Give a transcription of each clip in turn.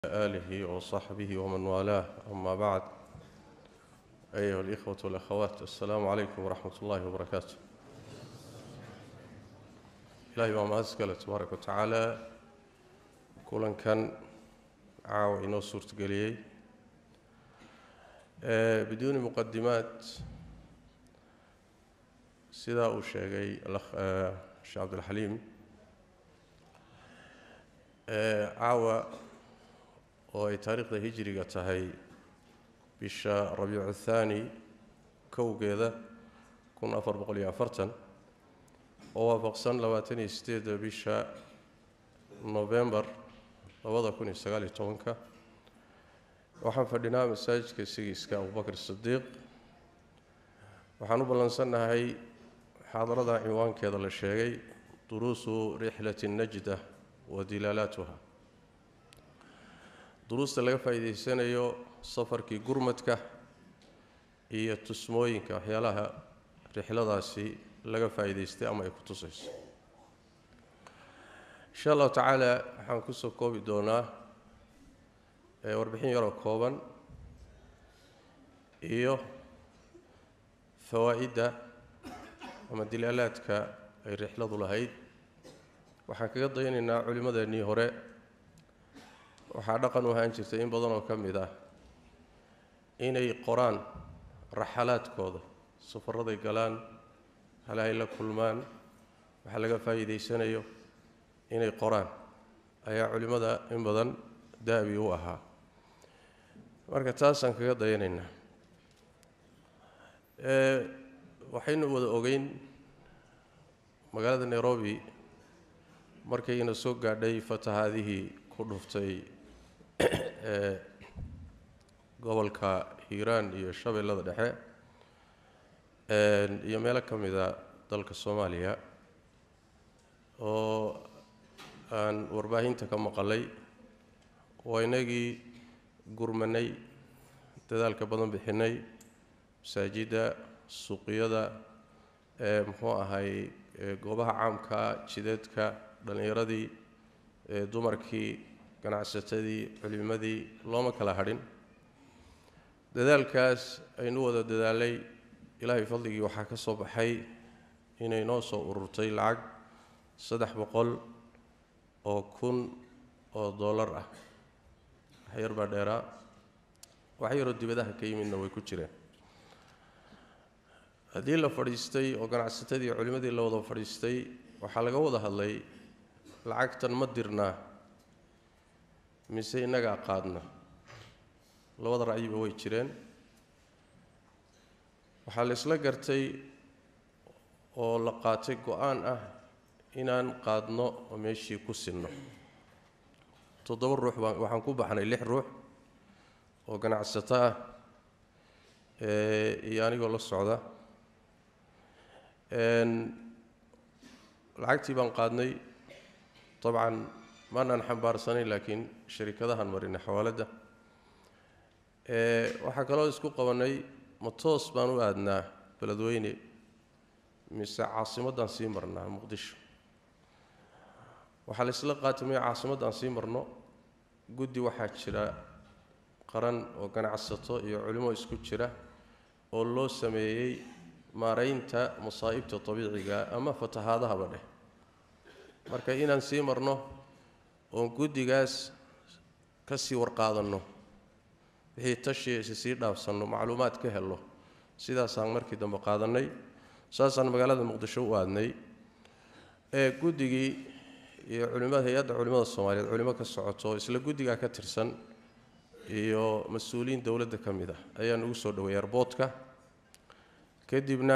آله وصحبه ومن والاه أما بعد أيها الإخوة والأخوات السلام عليكم ورحمة الله وبركاته إلهي بaa mahad iskale tabaaraka watacaala kulankan caawa inoo suurtageliyey biduuni muqadimaat sidaa uu sheegay sheekh cabdilxaliim caawa oo ay taariikhda hijriga tahay bisha rabiicu thaani kowgeeda kun afar boqol iyo afartan oo waafaqsan labaatan iyo sideedda bisha novembar labada kun iyo sagaal iyo tobanka waxaan fadhinaa masaajidka sigiiska abubakr sidiiq waxaan u ballansannahay muxaadarada cinwaankeeda la sheegay duruusu rixlati najda wa dilaalaatuha duruusta laga faa'iidaysanayo safarkii gurmadka iyo tusmooyinka waxyaalaha rixladaasi laga faa'iidaystay ama ay ku tusayso insha allahu tacaala waxaan kusoo koobi doonaa warbixin yaroo kooban iyo fawaa'idda ama dilaalaadka ay rixladu lahayd waxaan kaga dayanaynaa culimmadeennii hore waxaa dhaqan u ahaan jirtay in badan oo ka mid ah inay qoraan raxalaadkooda safarraday galaan halahay la kulmaan waxaa laga faa'iidaysanayo inay qoraan ayaa culimmada in badan daabi u ahaa marka taasaan kaga dayanaynaa waxaynu wada ogeyn magaalada nairobi markayna soo gaadhay fatahaadihii ku dhuftay gobolka hiiraan iyo shabeellada dhexe iyo meelo ka mida dalka soomaaliya oo aan warbaahinta ka maqalay waa inagii gurmanay dadaalka badan bixinay masaajidda suuqyada muxuu ahay goobaha caamka jideedka dhallinyaradii dumarkii ganacsatadii culimadii looma kala hadhin dadaalkaas aynu wada dadaalay ilaahay fadligii waxaa ka soo baxay inay noo soo ururtay lacag saddex boqol oo kun oo dollar ah wax yar baa dheeraa wax yaroo dibadaha ka yimidna way ku jireen haddii la fadhiistay oo ganacsatadii iyo culimmadii la wada fadhiistay waxaa laga wada hadlay lacagtan ma dirnaa mise innagaa qaadna labada ra'yiba way jireen waxaa la isla gartay oo la qaatay go-aan ah inaan qaadno oo meeshii ku sinno toddoba ruux baan waxaan ku baxnay lix ruux oo ganacsato ah iyo anigoo la socda lacagtii baan qaadnay dabcan maanaan xambaarsanayn laakiin sharikadahan marinay xawaaladda waxaa kaloo isku qabanay ma toos baan u aadnaa beledweyne mise caasimaddaan sii marnaa muqdisho waxaa la isla qaatimay caasimaddaan sii marno guddi waxaa jira qaran oo ganacsato iyo culimo isku jira oo loo sameeyey maaraynta masaa'ibta dabiiciga ama fatahaadahaba dheh marka inaan sii marno oon guddigaas ka sii warqaadanno wixii tashiisi sii dhaafsanno macluumaad ka helno sidaasaan markii dambe qaadannay saasaan magaalada muqdisho u aadnay ee guddigii iyo culimada hay-adda culimmada soomaaliyeed culimo ka socoto isla guddigaa ka tirsan iyo mas-uuliyiin dowladda ka mid ah ayaa nugu soo dhaweeyay arboodka kadibna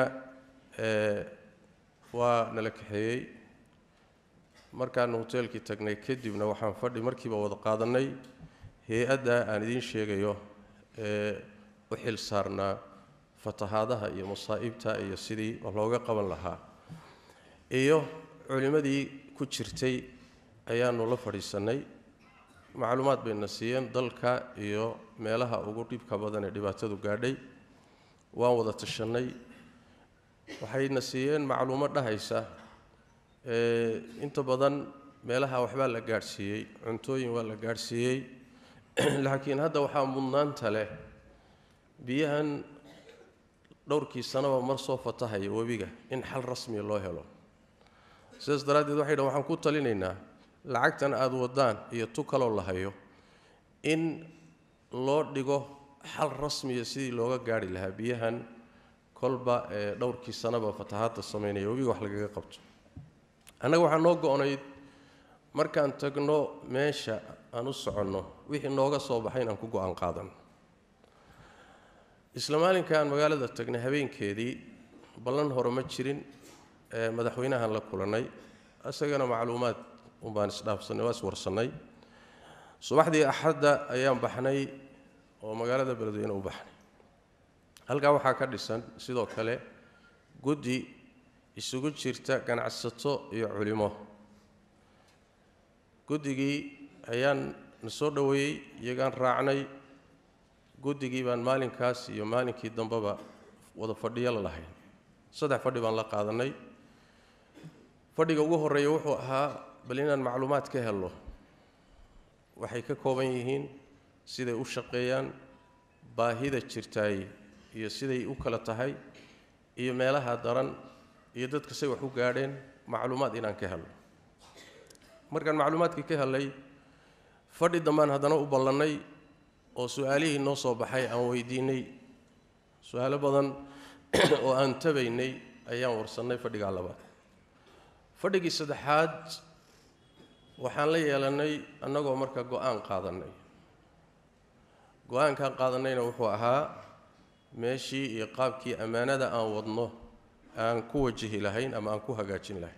waa nala kaxeeyey markaanu hoteelkii tagnay kadibna waxaan fadhi markiiba wada qaadannay hay-adda aan idiin sheegayo ee u xil saarnaa fatahaadaha iyo masaa'ibta iyo sidii looga qaban lahaa iyo culimmadii ku jirtay ayaanu la fadhiisannay macluumaad bayna siiyeen dalka iyo meelaha ugu dhibka badan ee dhibaatadu gaadhay waan wada tashannay waxayna siiyeen macluumo dhahaysa inta badan meelaha waxbaa la gaadhsiiyey cuntooyin waa la gaadhsiiyey laakiin hadda waxaa mudnaanta leh biyahan dhowrkii sanaba mar soo fatahaya webiga in xal rasmiya loo helo sidaas daraaddeed waxay dhahan waxaan ku talinaynaa lacagtan aada wadaan iyo tu kaloo la hayo in loo dhigo xal rasmiya sidii looga gaari lahaa biyahan kolba ee dhowrkii sanaba fatahaadda samaynaya webiga wax lagaga qabto annaga waxaa noo go-nayd markaan tagno meesha aan u soconno wixii nooga soo baxay inaan ku go-aan qaadano isla maalinka aan magaalada tagnay habeenkeedii ballan hore ma jirin ee madaxweynahan la kulannay isagana macluumaad unbaan isdhaafsannay waa iswarsannay subaxdii axadda ayaan baxnay oo magaalada beledweyne u baxnay halkaa waxaa ka dhisan sidoo kale guddi isugu jirta ganacsato iyo culimo guddigii ayaan na soo dhoweeyey iyagaan raacnay guddigii baan maalinkaas iyo maalinkii dambeba wada fadhiyo la lahayn saddex fadhi baan la qaadanay fadhiga ugu horreeya wuxuu ahaa bal inaan macluumaad ka helno waxay ka kooban yihiin siday u shaqeeyaan baahida jirtaay iyo siday u kala tahay iyo meelaha daran iyo dadka say wax u gaadheen macluumaad inaan ka helno markaan macluumaadkii ka helnay fadhi dambaan haddana u ballannay oo su-aalihii noo soo baxay aan weydiinay su-aalo badan oo aan tabaynay ayaan warsannay fadhigaa labaad fadhigii saddexaad waxaan la yeelannay annagoo marka go-aan qaadannay go-aankaan qaadannayna wuxuu ahaa meeshii iyo qaabkii ammaanada aan wadno aan ku wajihi lahayn ama aan ku hagaajin lahayn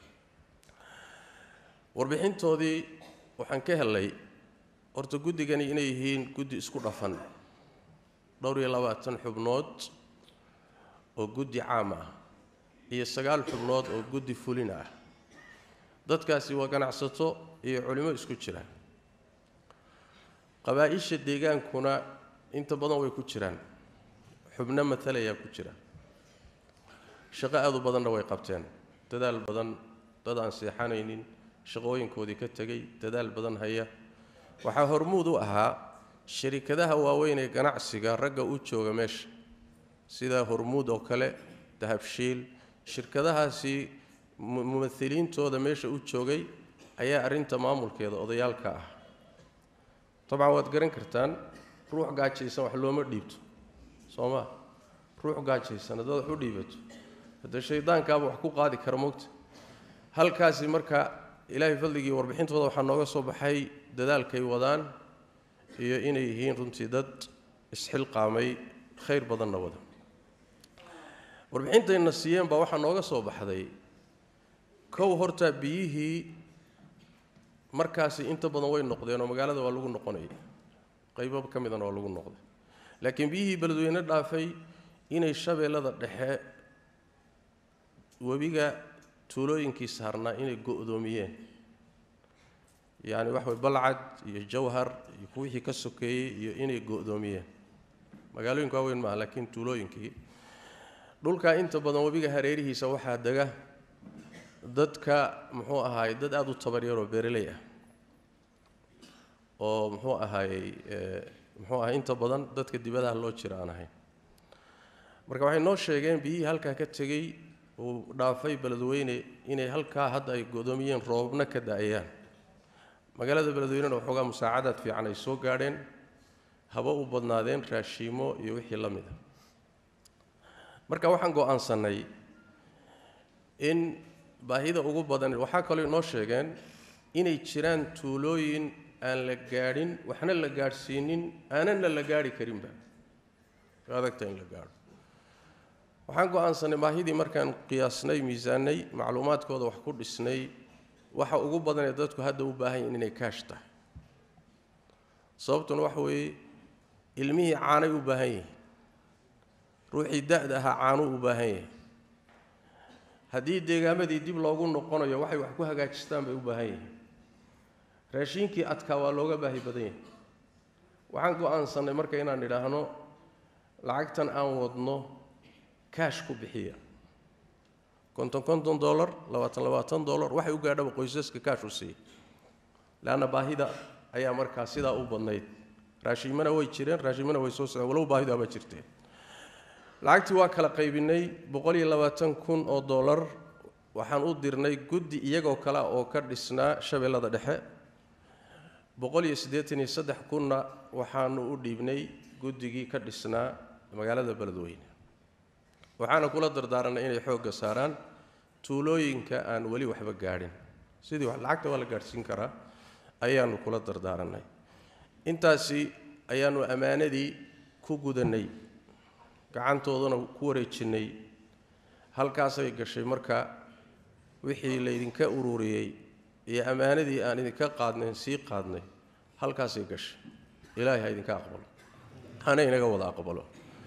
warbixintoodii waxaan ka helnay horta guddigani inay yihiin guddi isku dhafan dhowr iyo labaatan xubnood oo guddi caam ah iyo sagaal xubnood oo guddi fulin ah dadkaasi waa ganacsato iyo culimo isku jira qabaa-isha deegaankuna inta badan way ku jiraan xubno matalayaa ku jira shaqo aada u badanna way qabteen dadaal badan dad aan seexanaynin shaqooyinkoodii ka tegay dadaal badan haya waxaa hormuud u ahaa sharikadaha waaweyn ee ganacsiga ragga u jooga meesha sida hormuud oo kale dahabshiil shirkadahaasi mumahiliintooda meesha u joogay ayaa arrinta maamulkeeda odayaalka ah dabcan waad garan kartaan ruux gaajaysan wax looma dhiibto soo maa ruux gaajaysan haddaad wax u dhiibato haddee shaydaankaaba wax ku qaadi kara mogta halkaasi marka ilaahay fadligii warbixintooda waxaa nooga soo baxay dadaalkay wadaan iyo inay yihiin runtii dad isxilqaamay khayr badanna wada warbixintayna siiyeen baa waxaa nooga soo baxday kow horta biyihii markaasi inta badan way noqdeen oo magaalada waa lagu noqonayay qaybo ka midana waa lagu noqday laakiin biyihii beledweyne dhaafay inay shabeellada dhexe webiga tuulooyinkii saarnaa inay go-doomiyeen yacni waxa way balcad iyo jawhar iyo kuwixii ka sokeeyey iyo inay go-doomiyeen magaalooyinka waaweyn maaha laakiin tuulooyinkii dhulkaa inta badan webiga hareerihiisa waxaa dega dadka muxuu ahaayey dad aada u tabaryaroo beereley ah oo muxuu ahaayey muxuu ahay inta badan dadka dibadaha loo jira aan ahayn marka waxay noo sheegeen biyihii halkaa ka tegey uu dhaafay beledweyne inay halkaa hadda ay godoomiyeen roobabna ka da-ayaan magaalada beledweynena waxoogaa musaacadaad fiican ay soo gaadheen haba u badnaadeen raashiimo iyo wixii la mid a marka waxaan go-aansannay in baahida ugu badan waxaa kaloo inoo sheegeen inay jiraan tuulooyin aan la gaadhin waxna la gaadhsiinin aanana la gaadhi karinba adagta in la gaadho waxaan go-aansanay baahidii markaan qiyaasnay miisaanay macluumaadkooda wax ku dhisnay waxa ugu badan ee dadku hadda u baahan yihin inay kaash tahay sababtuna waxa weeye ilmihii caanay u baahan yihiin ruuxii da-da ahaa caanuu u baahan yahay haddii deegaamadii dib loogu noqonayo waxay wax ku hagaajistaan bay u baahan yihiin raashiinkii adkaa waa looga baahi badan yahay waxaan go-aansannay marka inaan idhaahno lacagtan aan wadno kaash ku bixiya konton konton dollar labaatan labaatan dollar waxay u gaadhaba qoysaska kaash u siiya leanna baahida ayaa markaa sidaa u badnayd raashimana way jireen raashimana way soo socdeen walow baahidu ama jirteen lacagtii waa kala qaybinay boqol iyo labaatan kun oo dollar waxaan u dirnay guddi iyagoo kale oo ka dhisnaa shabeellada dhexe boqol iyo siddeetan iyo saddex kunna waxaanu u dhiibnay guddigii ka dhisnaa magaalada beledweyne waxaana kula dardaaranay inay xoogga saaraan tuulooyinka aan weli waxba gaadhin sidii lacagta waa la gaadhsiin karaa ayaanu kula dardaaranay intaasi ayaanu ammaanadii ku gudannay gacantoodana ku wareejinnay halkaasay gashay marka wixii laydinka ururiyey iyo ammaanadii aan idinka qaadnayn sii qaadnay halkaasay gashay ilaahay ha idinka aqbalo hana inaga wada aqbalo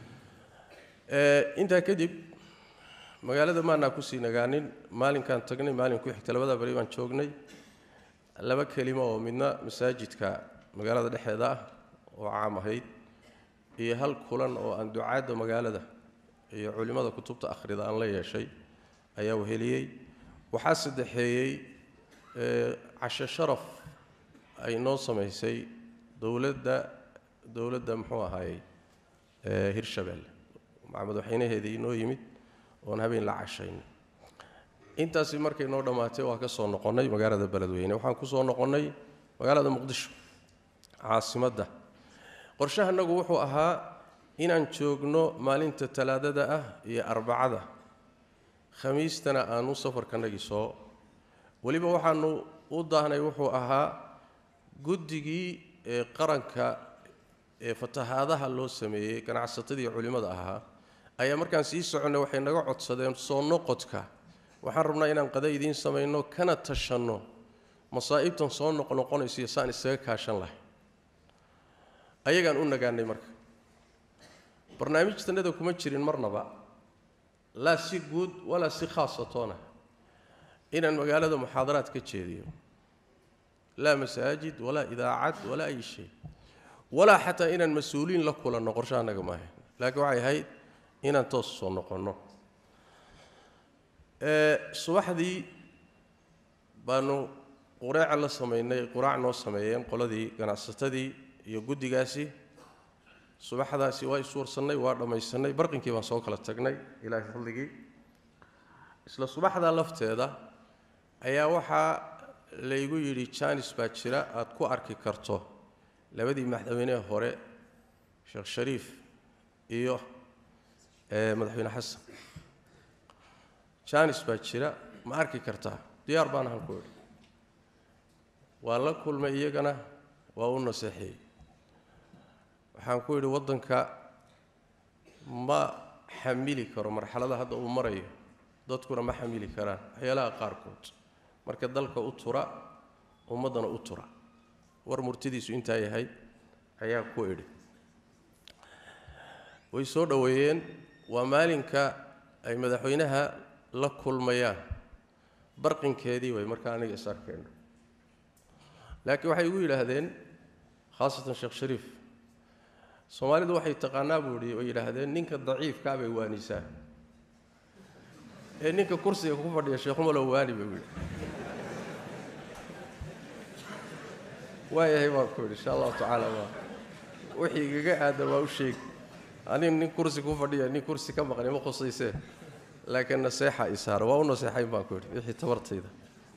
intaa kadib magaalada maanaa kusii nagaanin maalinkaan tagnay maalin ku xigta labada beri baan joognay laba kelimo oo midna masaajidka magaalada dhexeeda ah oo caam ahayd iyo hal kulan oo aan ducaadda magaalada iyo culimmada kutubta akhrida aan la yeeshay ayaa weheliyey waxaa saddexeeyey cashe sharaf ay noo samaysay dowladda dowladda muxuu ahaayey hirshabelle madaxweynaheedii inoo yimid oon habeen la cashayn intaasi markay noo dhammaatay waa ka soo noqonnay magaalada beledweyne waxaan ku soo noqonnay magaalada muqdisho caasimadda qorshahanagu wuxuu ahaa inaan joogno maalinta talaadada ah iyo arbacada khamiistana aanu safarkanagii soo weliba waxaanu u daahnay wuxuu ahaa guddigii ee qaranka ee fatahaadaha loo sameeyey ganacsatadii culimmada ahaa ayaa markaan sii soconnay waxay naga codsadeen soo noqodka waxaan rabnaa inaan qada idiin samayno kana tashanno masaa'ibtan soo noqnoqonaysiyo saan isaga kaashan lahay ayagaan u nagaanay marka barnaamijtanada kuma jirin marnaba laa si guud walaa si khaasatoona inaan magaalada muxaadaraad ka jeediyo laa masaajid walaa idaacad walaa ay shay walaa xataa inaan mas-uuliin la kulanno qorsha annaga maahayn laakiin waxay ahayd inaan toos soo noqonno subaxdii baanu qureeca la samaynay quraac noo sameeyeen qoladii ganacsatadii iyo guddigaasi subaxdaasi waa iswarsannay waa dhammaysannay barqinkii baan soo kala tagnay ilaahay fadligii isla subaxdaa lafteeda ayaa waxaa laygu yidhi jaanis baa jira aad ku arki karto labadii madaxweynehe hore sheekh shariif iyo madaxweyne xasan jaanis baa jira ma arki kartaa diyaar baan ahan ku idhi waan la kulmay iyagana waa u naseexeeyey waxaan ku yidhi waddanka ma xamili karo marxalada hadda uu marayo dadkuna ma xamili karaan waxyaalaha qaarkood marka dalka u tura ummaddana u tura war murtidiisu intaa yahay ayaa ku idhi way soo dhoweeyeen waa maalinka ay madaxweynaha la kulmayaan barqinkeedii way markaa aniga is arkeenno laakiin waxay igu yidhaahdeen khaasatan sheekh shariif soomaalidu waxay taqaanaa buu ihi way yidhaahdeen ninka daciifkaa bay waanisaa ee ninka kursiga ku fadhiya sheekhumalo waani bay yidhi waayahay baan ku yidhi insha allahu tacaala waa wixii igaga aadan waa u sheegi anig nin kursi ku fadhiya nin kursi ka maqnay ma khusaysee laakiin naseexa isaaro waa u naseexayn baan ku yidhi wixii tabartayda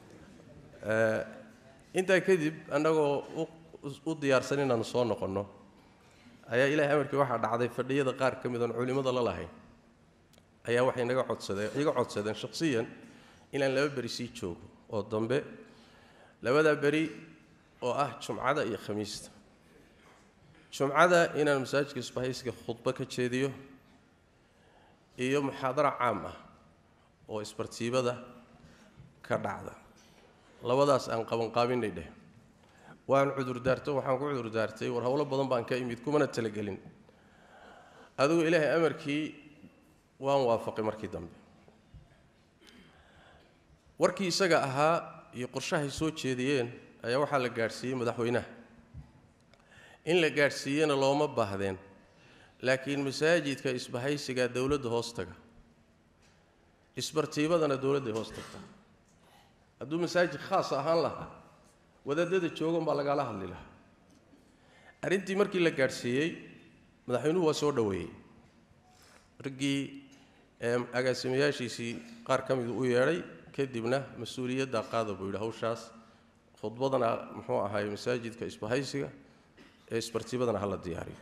intaa kadib annagoo u diyaarsan inaanu soo noqonno ayaa ilahay amarkii waxaa dhacday fadhiyada qaar ka mid oon culimmada la lahayn ayaa waxay naga codsadeen iga codsadeen shakhsiyan inaan laba beri sii joogo oo dambe labadaa beri oo ah jumcada iyo khamiista jumcada inaan masaajidka isbahaysiga khudbo ka jeediyo iyo muxaadaro caam ah oo isbartiibada ka dhacda labadaas aan qabanqaabinay dheh waan cudurdaarto waxaan ku cudurdaartay war howlo badan baan ka imid kumana talagelin adigu ilaahay amarkii waan waafaqay markii dambe warkii isaga ahaa iyo qorshahay soo jeediyeen ayaa waxaa la gaadhsiiyey madaxweynaha in la gaadhsiiyena looma baahdeen laakiin masaajidka isbahaysigaa dowladda hoos taga isbartiibadana dowladday hoos tagta hadduu masaajid khaas ahaan lahaa wadaadada joogan baa lagala hadli lahaa arrintii markii la gaadhsiiyey madaxweynuhu waa soo dhoweeyey raggii agaasimayaashiisii qaar ka midu u yeedhay kadibna mas-uuliyadda qaada buu yidhi hawshaas khudbadana muxuu ahaay masaajidka isbahaysiga ee isbartibadana hala diyaariyo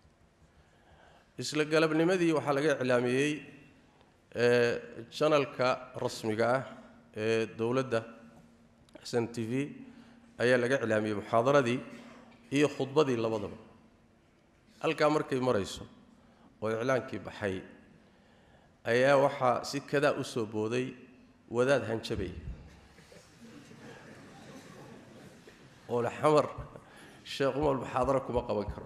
isla galabnimadii waxaa laga iclaamiyey janalka rasmiga ah ee dowladda s n t v ayaa laga iclaamiyey muxaadaradii iyo khudbadii labadaba halkaa markay marayso oo iclaankii baxay ayaa waxaa si kadaa u soo booday wadaad hanjabay oo le xamar sheekh umar muxaadaro kuma qaban karo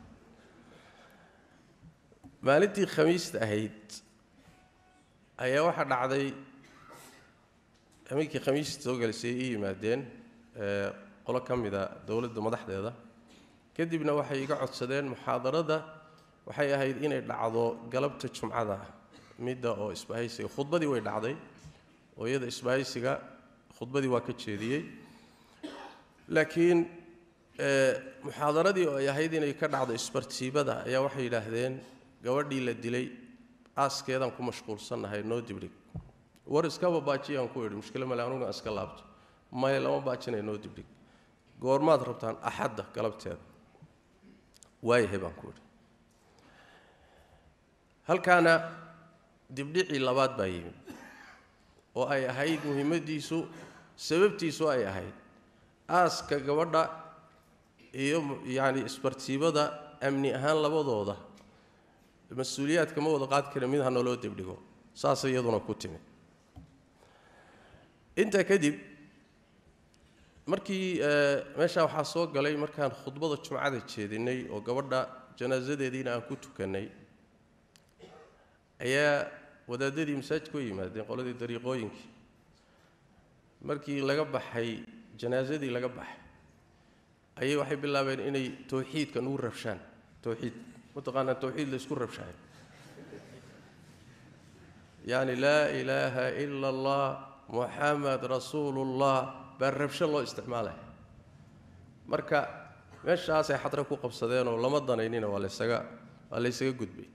maalintii khamiista ahayd ayaa waxaa dhacday habeenkii khamiista soo galisay ii yimaadeen qolo ka mida dowladda madaxdeeda kadibna waxay iga codsadeen muxaadarada waxay ahayd inay dhacdo galabta jumcada midda oo isbahaysiga khudbadii way dhacday oo iyada isbahaysiga khudbadii waa ka jeediyey laakiin muxaadaradii oo ay ahayd inay ka dhacdo isbartiibada ayaa waxay yidhaahdeen gabadhii la dilay aaskeedaan ku mashquulsannahay noo dibdhig war iskaba baajiyaan ku idhi mushkilo male anuguna iska laabto maya lama baajinay noo dibdhig goormaad rabtaan axadda galabteeda waayahay baan ku idhi halkaana dibdhicii labaad baa yimid oo ay ahayd muhiimadiisu sababtiisu ay ahayd aaska gabadha iyo yacni isbartiibada amni ahaan labadooda mas-uuliyaadka ma wada qaadi kara mid ha naloo dibdhigo saasay iyaduna ku timid intaa kadib markii meeshaa waxaa soo galay markaan khudbada jumcada jeedinay oo gabadha janaasadeediina aan ku tukannay ayaa wadaadadii masaajidka u yimaadeen qoladii dariiqooyinkii markii laga baxay janaasadii laga baxay ayay waxay bilaabeen inay towxiidka nugu rabshaan towxiid mataqaanaa towxiid la isku rabshaayo yacni laa ilaaha ila allah muxamed rasuulullah baa rabsho loo isticmaalaya marka meeshaasay xadre ku qabsadeen oo lama danaynina waa laysaga waa laysaga gudbay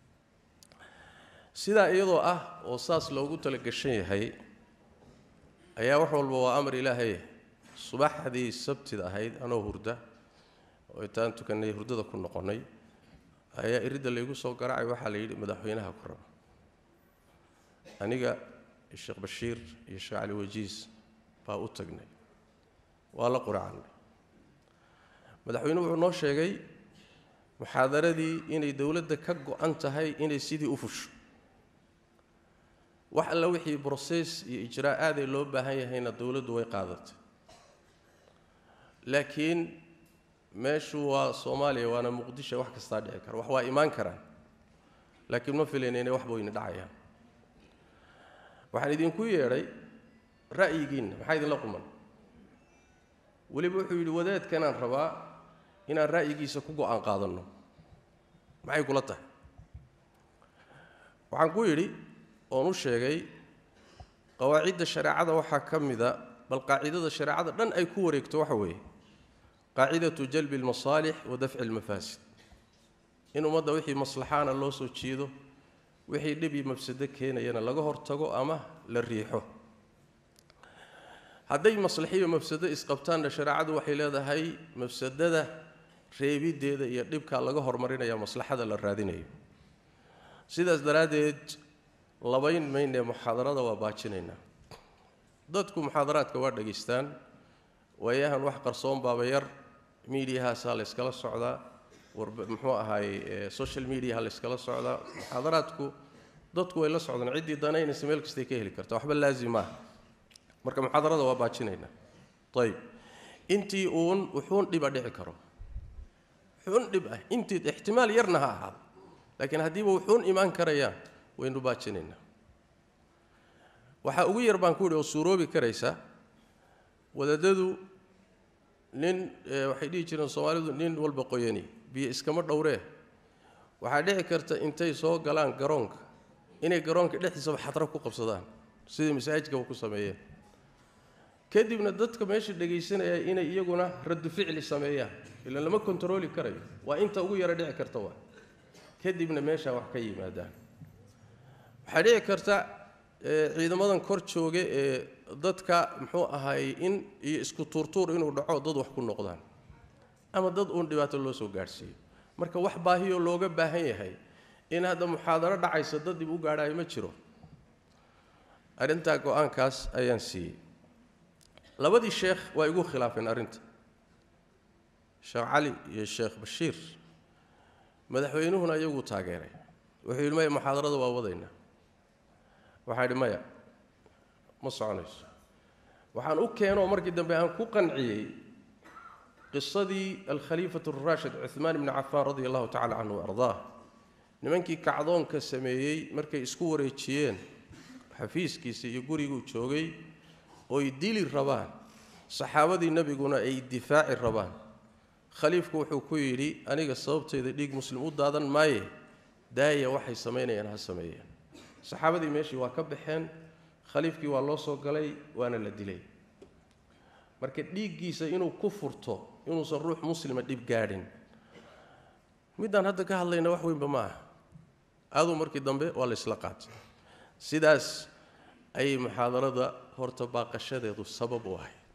sidaa iyadoo ah oo saas loogu talagashan yahay ayaa wax walba waa amar ilaahay subaxdii sabtida ahayd anoo hurda oo intaan tukannay hurdada ku noqonnay ayaa iridda laygu soo garaacay waxaa la yidhi madaxweynaha ku raba aniga sheekh bashiir iyo sheekh cali wajiis baa u tagnay waa la quracannay madaxweynuhu wuxuu noo sheegay muxaadaradii inay dowladda ka go-an tahay inay sidii u fusho wax alla wixii broses iyo ijraa'aadee loo baahan yahayna dowladdu way qaadatay laakiin meeshu waa soomaaliya waana muqdisho wax kastaa dhici kara wax waa imaan karaan laakiin ma filayna inay wax weyne dhacayaan waxaan idinku yeedhay ra'yigiinna maxaa idinla quman weliba wuxuu yidhi wadaadkanaan rabaa inaan ra'yigiisa ku go-aan qaadanno maxay kula tahay waxaan ku yidhi oon u sheegay qawaacidda shareecada waxaa ka mida bal qaacidada shareecada dhan ay ku wareegto waxa weeye qaacidatu jalbi almasaalix wa dafci almafaasid in ummadda wixii maslaxaana loo soo jiido wixii dhib iyo mafsado keenayana laga hortago ama la riixo hadday maslaxiyo mafsado isqabtaanna shareecadu waxay leedahay mafsadada reebiddeeda iyo dhibkaa laga hormarinaya maslaxada la raadinayo sidaas daraaddeed labayn maynee muxaadarada waa baajinaynaa dadku muxaadaraadka waa dhegaystaan waayahan wax qarsoon baaba yar miidiyahaasaa layskala socdaa muxuu ahaayey social mediaha layskala socdaa muxaadaraadku dadku way la socdaan ciddii danaynaysa meel kastay ka heli karta waxba laazim maaha marka muxaadarada waa baajinaynaa ayib intii uun wuxuun dhiba dhici karo wuxuun dhib ah intii ixtimaal yarna ha ahaado laakiin haddiiba wuxuun imaan karayaan waynu baajinaynaa waxaa ugu yar baan ku yidhi oo suuroobi karaysa wadaadadu nin waxay dhihi jireen soomaalidu nin walba qoyani biyo iskama dhowree waxaa dhici karta intay soo galaan garoonka inay garoonka dhexdiisaba xadro ku qabsadaan sidai masaajidkaba ku sameeyeen kadibna dadka meesha dhegaysanaya inay iyaguna raddu ficli sameeyaan ilan lama kontarooli karayo waa inta ugu yaro dhici karta waa kadibna meeshaa wax ka yimaadaan waxaa dhici karta ciidamadan kor jooga ee dadka muxuu ahaayey in iyo isku tuurtuur inuu dhaco dad wax ku noqdaan ama dad uun dhibaato loo soo gaadhsiiyo marka wax baahiyoo looga baahan yahay in hadda muxaadaro dhacaysa dad dib u gaadhaayo ma jiro arrintaa go-aankaas ayaan siiyey labadii sheekh waa igu khilaafeen arrinta sheekh cali iyo sheekh bashiir madaxweynuhuna iyaguu taageeray wuxuu yidhi maya muxaadarada waa wadaynaa waxaa idhi maya ma soconayso waxaan u keenoo markii dambe aan ku qanciyey qisadii alkhaliifatu araashid cuhmaan ibni cafaan radia allahu tacala canhu ardaah nimankii kacdoonka sameeyey markay isku wareejiyeen xafiiskiisa iyo guriguu joogay ooy dili rabaan saxaabadii nebiguna ay difaaci rabaan khaliifku wuxuu ku yidhi aniga sababtayda dhiig muslim u daadan maaye daaya waxay samaynayaan ha sameeyeen saxaabadii meeshii waa ka baxeen khaliifkii waa loo soo galay waana la dilay marka dhiiggiisa inuu ku furto inuusan ruux muslima dhib gaadhin middaan hadda ka hadlayna wax weynba ma aha aduu markii dambe waa la isla qaatay sidaas ayay muxaadarada horta baaqashadeedu sabab u ahay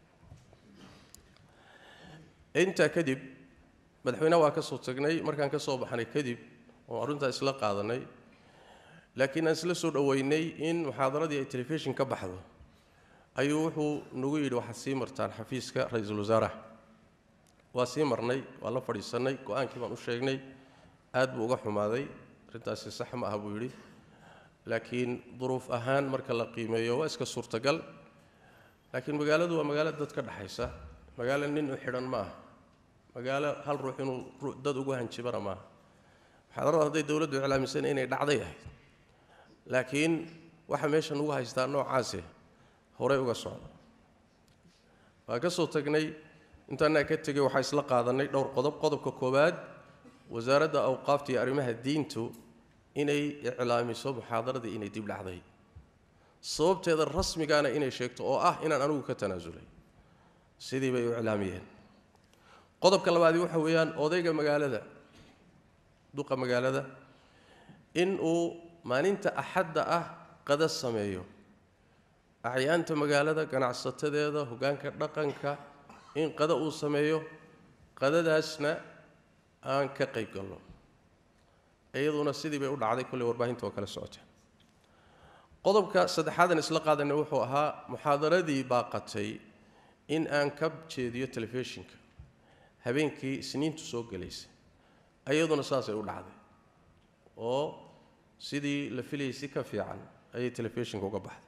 intaa kadib madaxweyneha waa ka soo tagnay markaan ka soo baxnay kadib oo arrintaa isla qaadanay laakiin aan isla soo dhoweynay in muxaadaradii ay telefishin ka baxdo ayuu wuxuu nagu yidhi waxaad sii martaan xafiiska ra-iisul wasaaraha waa sii marnay waa la fadhiisannay go-aankii baan u sheegnay aad buu uga xumaaday arrintaasi sax ma aha buu yidhi laakiin duruuf ahaan marka la qiimeeyo waa iska suurtagal laakiin magaaladu waa magaalo dad ka dhexaysa magaalo nin u xidhan ma aha magaalo hal ruux inuu dad ugu hanjibana maaha muxaadarada hadday dowladdu iclaamisan inay dhacday ahayd laakiin waxa meesha nugu haystaa noocaase horey uga socda waa ka soo tagnay intaanaa ka tegay waxaa isla qaadanay dhowr qodob qodobka koowaad wasaaradda awqaafta iyo arrimaha diintu inay iclaamiso muxaadaradii inay dib dhacday sababteeda rasmigaana inay sheegto oo ah inaan anigu ka tanaasulay sidii bay u iclaamiyeen qodobka labaadi waxa weeyaan odayga magaalada duqa magaalada in uu maalinta axadda ah qada sameeyo acyaanta magaalada ganacsatadeeda hoggaanka dhaqanka in qada uu sameeyo qadadaasna aan ka qayb galno iyaduna sidii bay u dhacday kolley warbaahinta oo kale socota qodobka saddexaadan isla qaadanay wuxuu ahaa muxaadaradii baaqatay in aan ka jeediyo telefishinka habeenkii isniintu soo gelaysay iyaduna saasay u dhacday oo sidii la filayay si ka fiican ayay telefishinka uga baxday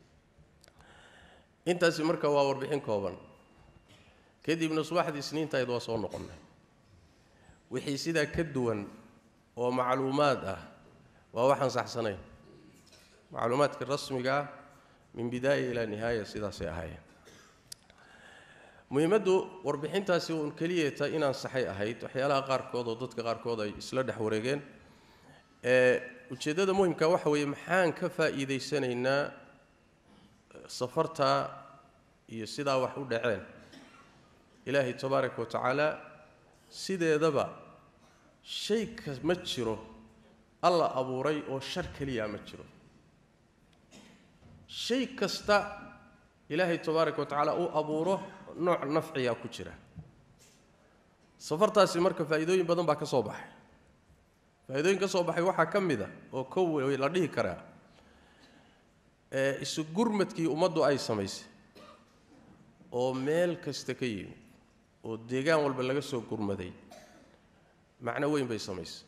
intaasi marka waa warbixin kooban kadibna subaxdii isniintahayd waa soo noqonnay wixii sidaa ka duwan oo macluumaad ah waa waxaan saxsanayn macluumaadka rasmiga ah min bidaaya ilaa nihaaya sidaasay ahaayeen muhiimaddu warbixintaasi uun keliyeeta inaan saxay ahayd waxyaalaha qaarkood oo dadka qaarkood ay isla dhex wareegeen ujeeddada muhimka waxa weeye maxaan ka faa'iidaysanaynaa safartaa iyo sidaa wax u dhaceen ilaahay tabaaraka wa tacaala sideedaba shay ka ma jiro alla abuuray oo shar keliya ma jiro shay kasta ilaahay tabaaraka wa tacaala uu abuuro nooc nafciyaa ku jira safartaasi marka faa'iidooyin badan baa ka soo baxay faa'iidooyin ka soo baxay waxaa ka mid a oo kow wey la dhihi karaa ee isu gurmadkii ummaddu ay samaysay oo meel kasta ka yimid oo deegaan walba laga soo gurmaday macno weyn bay samaysay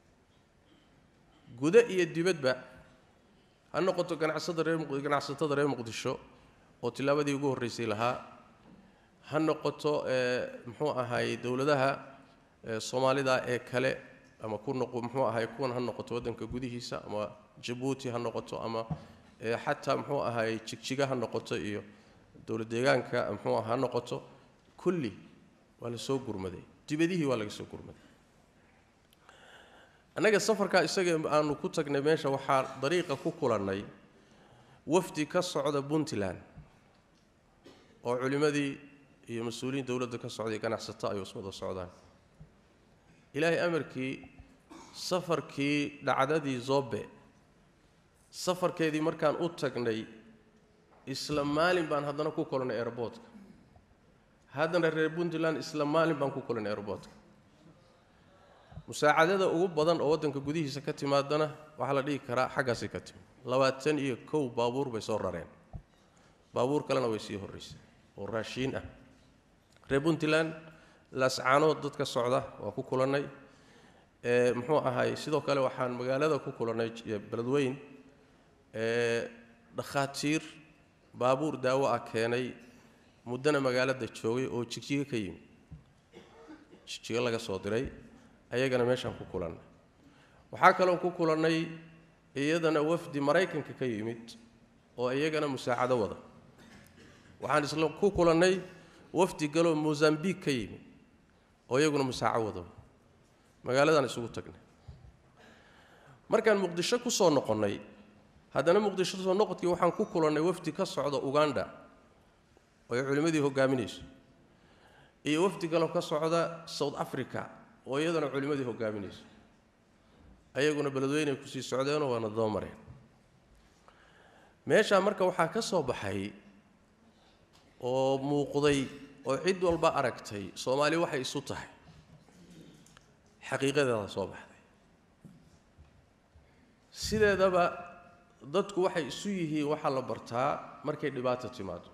gudo iyo dibadba ha noqoto ganacsada reer ganacsatada reer muqdisho oo tillaabadii ugu horraysay lahaa ha noqoto muxuu ahaayey dowladaha soomaalida ee kale ama ku noqo muxuu ahaay kuwan ha noqoto waddanka gudihiisa ama jabuuti ha noqoto ama xataa muxuu ahaayey jigjiga ha noqoto iyo dowlad deegaanka muxuu ha noqoto kulli waa la soo gurmaday dibadihii waa laga soo gurmaday annaga safarkaa isaga aanu ku tagnay meesha waxaa dariiqa ku kulannay wafdi ka socda puntland oo culimmadii iyo mas-uuliyiin dowladda ka socday ganacsato ay wada socdaan ilaahay amarkii safarkii dhacdadii zobe safarkeedii markaan u tagnay isla maalin baan haddana ku kulannay airboortka haddana reer puntland isla maalin baan ku kulannay airboortka musaacadada ugu badan oo waddanka gudihiisa ka timaadana waxaa la dhihi karaa xaggaasay ka timi labaatan iyo kow baabuur bay soo rareen baabuur kalena way sii horraysay oo raashiin ah reer puntland laascaanood dadka socda waa ku kulannay muxuu ahaay sidoo kale waxaan magaalada ku kulannay beledweyn dhakhaatiir baabuur daawo ah keenay muddana magaalada joogay oo jigjigo ka yimi jigjigo laga soo diray ayagana meeshaan ku kulannay waxaa kaloo ku kulannay iyadana wafdi maraykanka ka yimid oo iyagana musaacado wada waxaan isla ku kulannay wafdi galoo mosambiq ka yimid oo iyaguna musaaco wada magaaladaan isugu tagnay markaan muqdisho ku soo noqonnay haddana muqdisho soo noqodkii waxaan ku kulannay wafdi ka socda uganda oo ay culimmadii hogaaminayso iyo wafdi kaloo ka socda south africa oo iyadana culimmadii hogaaminayso ayaguna beledweynay kusii socdeenoo waana daba mareen meeshaa marka waxaa ka soo baxay oo muuqday oo cid walba aragtay soomaali waxay isu tahay xaqiiqadeeda soo baxday sideedaba dadku waxay isu yihiin waxaa la bartaa markay dhibaato timaado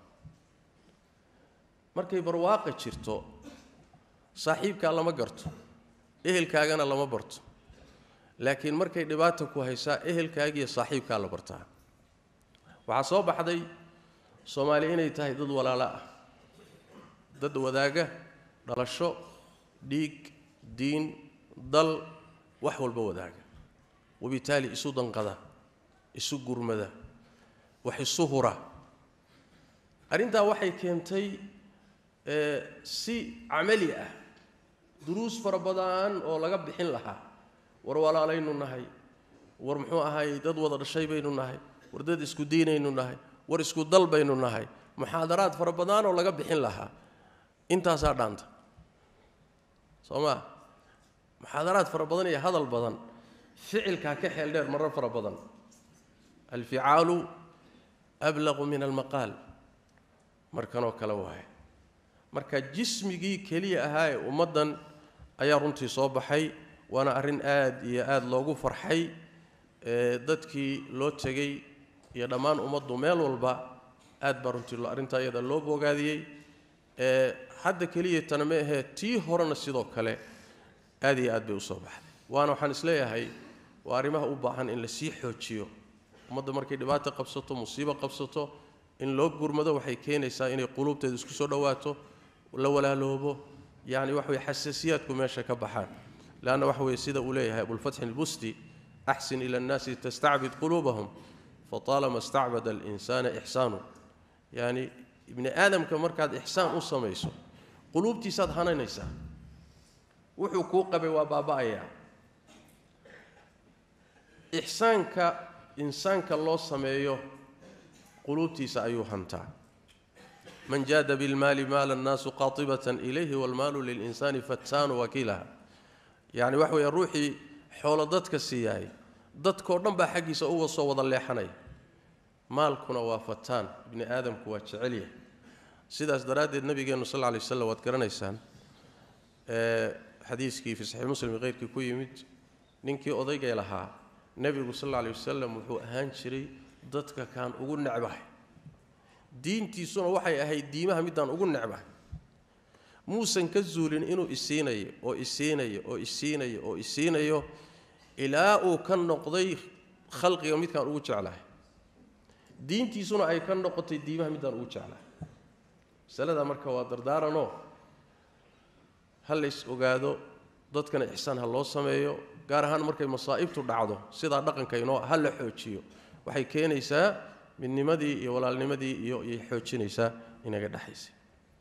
markay barwaaqa jirto saaxiibkaa lama garto ehelkaagana lama barto laakiin markay dhibaata ku haysaa ehelkaagiiyo saaxiibkaa la bartaa waxaa soo baxday soomaali inay tahay dad walaalo ah dad wadaaga dhalasho dhiig diin dal wax walba wadaaga wabitaali isu danqada isu gurmada wax isu hura arrintaa waxay keentay si camali ah duruus fara badan oo laga bixin lahaa war walaalaynu nahay war muxuu ahaayey dad wada dhashay baynu nahay war dad isku diinaynu nahay war isku dal baynu nahay muxaadaraad fara badan oo laga bixin lahaa intaasaa dhaanta soo maa muxaadaraad fara badan iyo hadal badan ficilkaa ka xeel dheer marar fara badan alficaalu ablaqu min almaqaal markanoo kale waaye marka jismigii keliya ahaa ee ummaddan ayaa runtii soo baxay waana arrin aad iyo aad loogu farxay dadkii loo tegey iyo dhammaan ummaddu meel walba aad baa runtii arrintaa iyada loo boogaadiyey hadda keliya tana ma ahee tii horena sidoo kale aad iyo aad bay u soo baxday waana waxaan isleeyahay waa arrimaha u baahan in la sii xoojiyo ummadda markay dhibaata qabsato musiibo qabsato in loo gurmado waxay keenaysaa inay quluubteeda isku soo dhowaato la walaaloobo yani waxa weye xasaasiyaadku meesha ka baxaan leanna waxa weye sida uu leeyahay abulfatxi albusti axsin ila annaasi tastacbid quluubahum fataalama stacbada alinsana ixsaanu yani ibni aadamka markaad ixsaan u samayso quluubtiisaad hananaysaa wuxuu kuu qabay waa baaba'ayaa ixsaanka insaanka loo sameeyo quluubtiisa ayuu hantaa man jaada bilmaali maala annaasu qaatibatan ilayhi waalmaalu lilinsaani fattaanu wakiilaha yacni waxa weeye ruuxii xoolo dadka siiyahay dadkoo dhan baa xaggiisa uga soo wada leexanaya maalkuna waa fataan ibni aadamku waa jecel yahay sidaas daraaddeed nabigeennu sal lla lay waslam waad garanaysaan xadiiskii fi saxiix muslim keyrkii ku yimid ninkii odaygay lahaa nebigu sal alla lay wasalam wuxuu ahaan jiray dadka kaan ugu necbahay diintiisuna waxay ahayd diimaha midaan ugu necbahay muusan ka zuulin inuu isiinayo oo isiinayo oo isiinayo oo isiinayo ilaa uu ka noqday khalqiga midkaan ugu jeclahay diintiisuna ay ka noqotay diimaha midaan ugu jeclahay masalada marka waa dardaaranoo ha lays ogaado dadkana ixsaan ha loo sameeyo gaar ahaan markay masaa'ibtu dhacdo sidaa dhaqankaynoo ha la xoojiyo waxay keenaysaa midnimadii iyo walaalnimadii iyo iyay xoojinaysaa inaga dhexaysa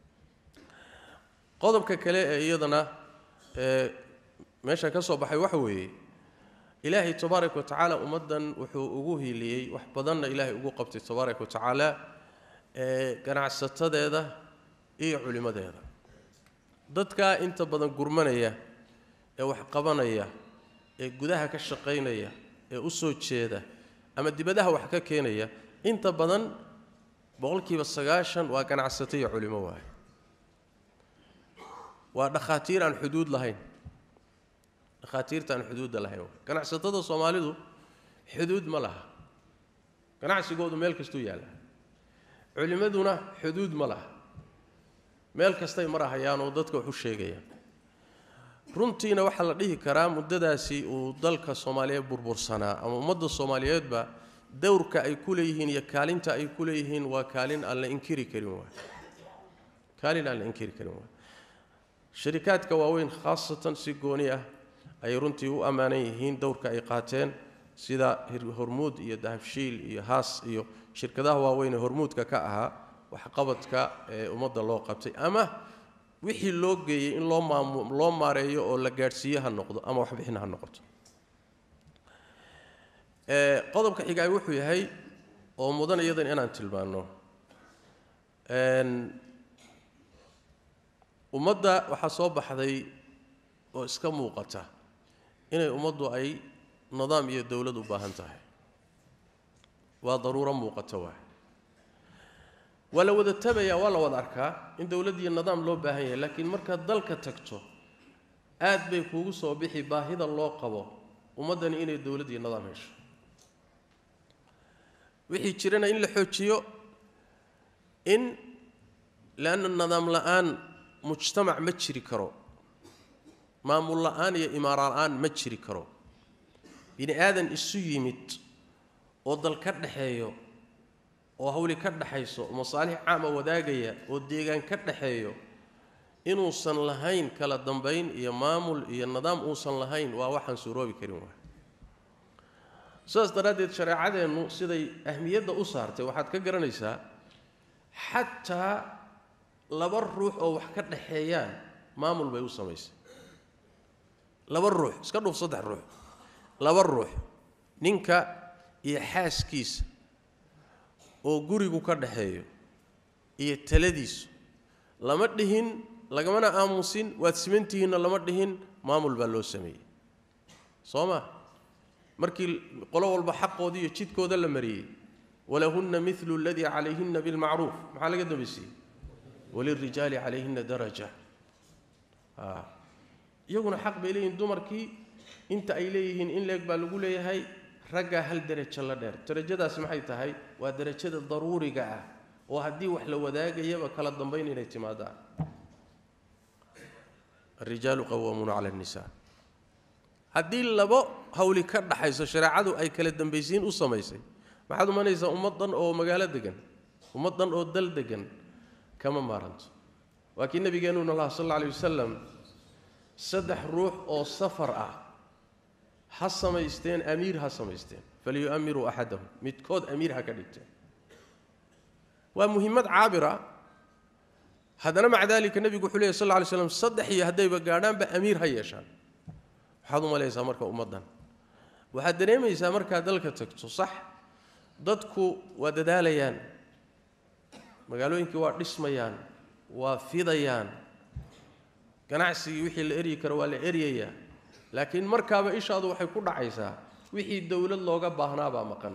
qodobka kale ee iyadana ee meesha ka soo baxay waxa weeye ilaahay tabaaraka wa tacaala ummaddan wuxuu ugu hiiliyey wax badanna ilaahay ugu qabtay tabaaraka wa tacaala ee ganacsatadeeda iyo culimmadeeda dadkaa inta badan gurmanaya ee wax qabanaya ee gudaha ka shaqaynaya ee u soo jeeda ama dibadaha wax ka keenaya inta badan boqolkiiba sagaashan waa ganacsato iyo culimo waaye waa dhakhaatiir aan xuduud lahayn dhakhaatiirta aan xuduudda lahayn waay ganacsatada soomaalidu xuduud ma laha ganacsigoodu meel kastuu yaalla culimmaduna xuduud ma laha meel kastay marahayaan oo dadka wax u sheegayaan runtiina waxaa la dhihi karaa muddadaasi uu dalka soomaaliyeed burbursanaa ama ummadda soomaaliyeedba dowrka ay ku leeyihiin iyo kaalinta ay ku leeyihiin waa kaalin aan la inkiri karin waay kaalin aan la inkiri karin waay sharikaadka waaweyn khaasatan si gooni ah ayay runtii u ammaanan yihiin dowrka ay qaateen sida hormuud iyo dahabshiil iyo haas iyo shirkadaha waaweyn ee hormuudka ka ahaa waxqabadka ee ummadda loo qabtay ama wixii loo geeyey in loo maamu loo maareeyo oo la gaadhsiiye ha noqdo ama waxbixin ha noqoto qodobka xigaay wuxuu yahay oo mudan iyadan inaan tilmaanno ummadda waxaa soo baxday oo iska muuqata inay ummaddu ay nidaam iyo dowlad u baahan tahay waa daruuro muuqata waay waa la wada tabayaa waa la wada arkaa in dowladd iyo nidaam loo baahan yahay laakiin markaad dalka tagto aad bay kuugu soo bixi baahida loo qabo ummaddani inay dowladd iyo nidaam hesho wixii jirana in la xoojiyo in leanna nidaam la-aan mujtamac ma jiri karo maamul la-aan iyo imaara la-aan ma jiri karo bini aadan isu yimid oo dal ka dhaxeeyo oo hawli ka dhaxayso oo masaalix caama wadaagaya oo deegaan ka dhaxeeyo inuusan lahayn kala dambayn iyo maamul iyo nidaam uusan lahayn waa waxaan suuroobi karin waay sidaas daraaddeed shareecadeennu siday ahmiyadda u saartay waxaad ka garanaysaa xataa laba ruux oo wax ka dhaxeeyaan maamul bay u samaysay laba ruux iska dhuuf saddex ruux laba ruux ninka iyo xaaskiisa oo gurigu ka dhaxeeyo iyo taladiisu lama dhihin lagamana aamusin waad simantihiinna lama dhihin maamul baa loo sameeyey soo ma markii qolo walba xaqooda iyo jidkooda la mariyey walahunna milu aladii calayhinna bilmacruuf maxaa laga dambaysiiyey walirijaali calayhinna daraja iyaguna xaq bay leeyihiin dumarkii inta ay leeyihiin in leeg baa lagu leeyahay raggaa hal derajo la dheer darajadaasi maxay tahay waa derajada daruuriga ah oo haddii wax la wadaagayaba kala dambayn inay timaadaan arijaalu qawaamuuna cala annisaa haddii labo hawli ka dhaxayso shareecadu ay kala dambaysiin u samaysay maxaad umanaysaa ummad dhan oo magaalo degan ummad dhan oo dal degan kama maaranto waa kii nabigeenuna laha sal alla alay wasalam saddex ruux oo safar ah ha samaysteen amiir ha samaysteen falyu'amiruu axadahum midkood amiir ha ka dhigteen waa muhimmad caabira haddana maca daalika nebigu wuxuu lehy sal lla alay slam saddex iyo haddayba gaadhaanba amiir ha yeeshaan waxaad u malaysaa marka ummaddan waxaad dareemaysaa markaad dalka tagto sax dadku waa dadaalayaan magaalooyinkii waa dhismayaan waa fidayaan ganacsigii wixii la eryi karo waa la eryayaa laakiin markaaba ishaadu waxay ku dhacaysaa wixii dowlad looga baahnaabaa maqan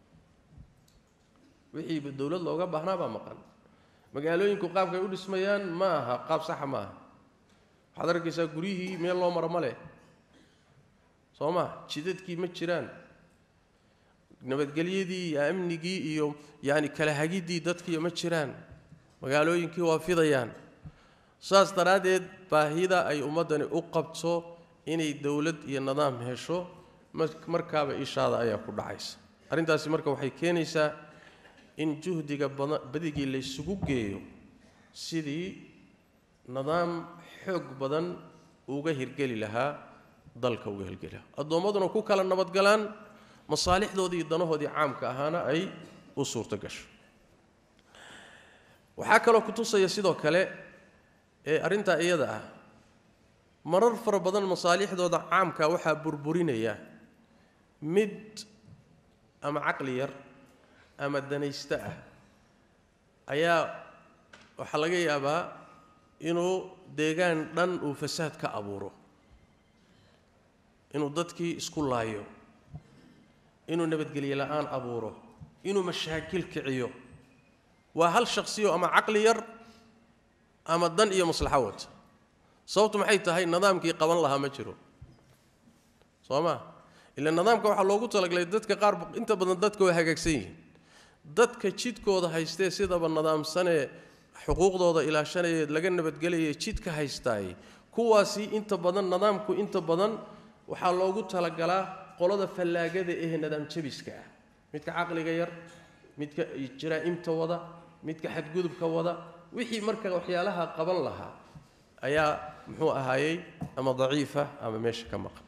wixii dowlad looga baahnaabaa maqan magaalooyinku qaabkay u dhismayaan ma aha qaab saxa ma aha waxaad arkaysaa guryihii meel loo maro ma leh soo ma jidadkii ma jiraan nabadgelyadii iyo amnigii iyo yaani kala hagiddii dadkii ma jiraan magaalooyinkii waa fidayaan saas daraaddeed baahida ay ummaddani u qabto inay dowlad iyo nidaam hesho markaaba ishaada ayaa ku dhacaysa arrintaasi marka waxay keenaysaa in juhdiga badigii laysugu geeyo sidii nidaam xoog badan uga hirgeli lahaa dalka uga hirgeli lahaa addoommaduna ku kala nabadgalaan masaalixdoodii iyo danahoodii caamka ahaana ay u suurto gasho waxaa kaloo ku tusaya sidoo kale ee arrintaa iyada ah marar fara badan masaalixdooda caamka waxaa burburinaya mid ama caqli yar ama danaysto ah ayaa waxaa laga yaabaa inuu deegaan dhan uu fasaad ka abuuro inuu dadkii isku laayo inuu nabadgelye la'aan abuuro inuu mashaakil kiciyo waa hal shaksiyo ama caqli yar ama dan iyo maslaxo wata sababtu maxay tahay nidaamkii qaban lahaa ma jiro soo ma ila nidaamka waxaa loogu talagalay dadka qaar inta badan dadka way hagaagsan yihiin dadka jidkooda haystee sidaba nidaamsanee xuquuqdooda ilaashanaya laga nabadgelaya jidka haystaay kuwaasi inta badan nidaamku inta badan waxaa loogu talagalaa qolada fallaagada ee nidaam jabiska ah midka caqliga yar midka jaraa'imta wada midka xadgudubka wada wixii marka waxyaalaha qaban lahaa ayaa muxuu ahaayey ama daciifa ama meesha ka maqan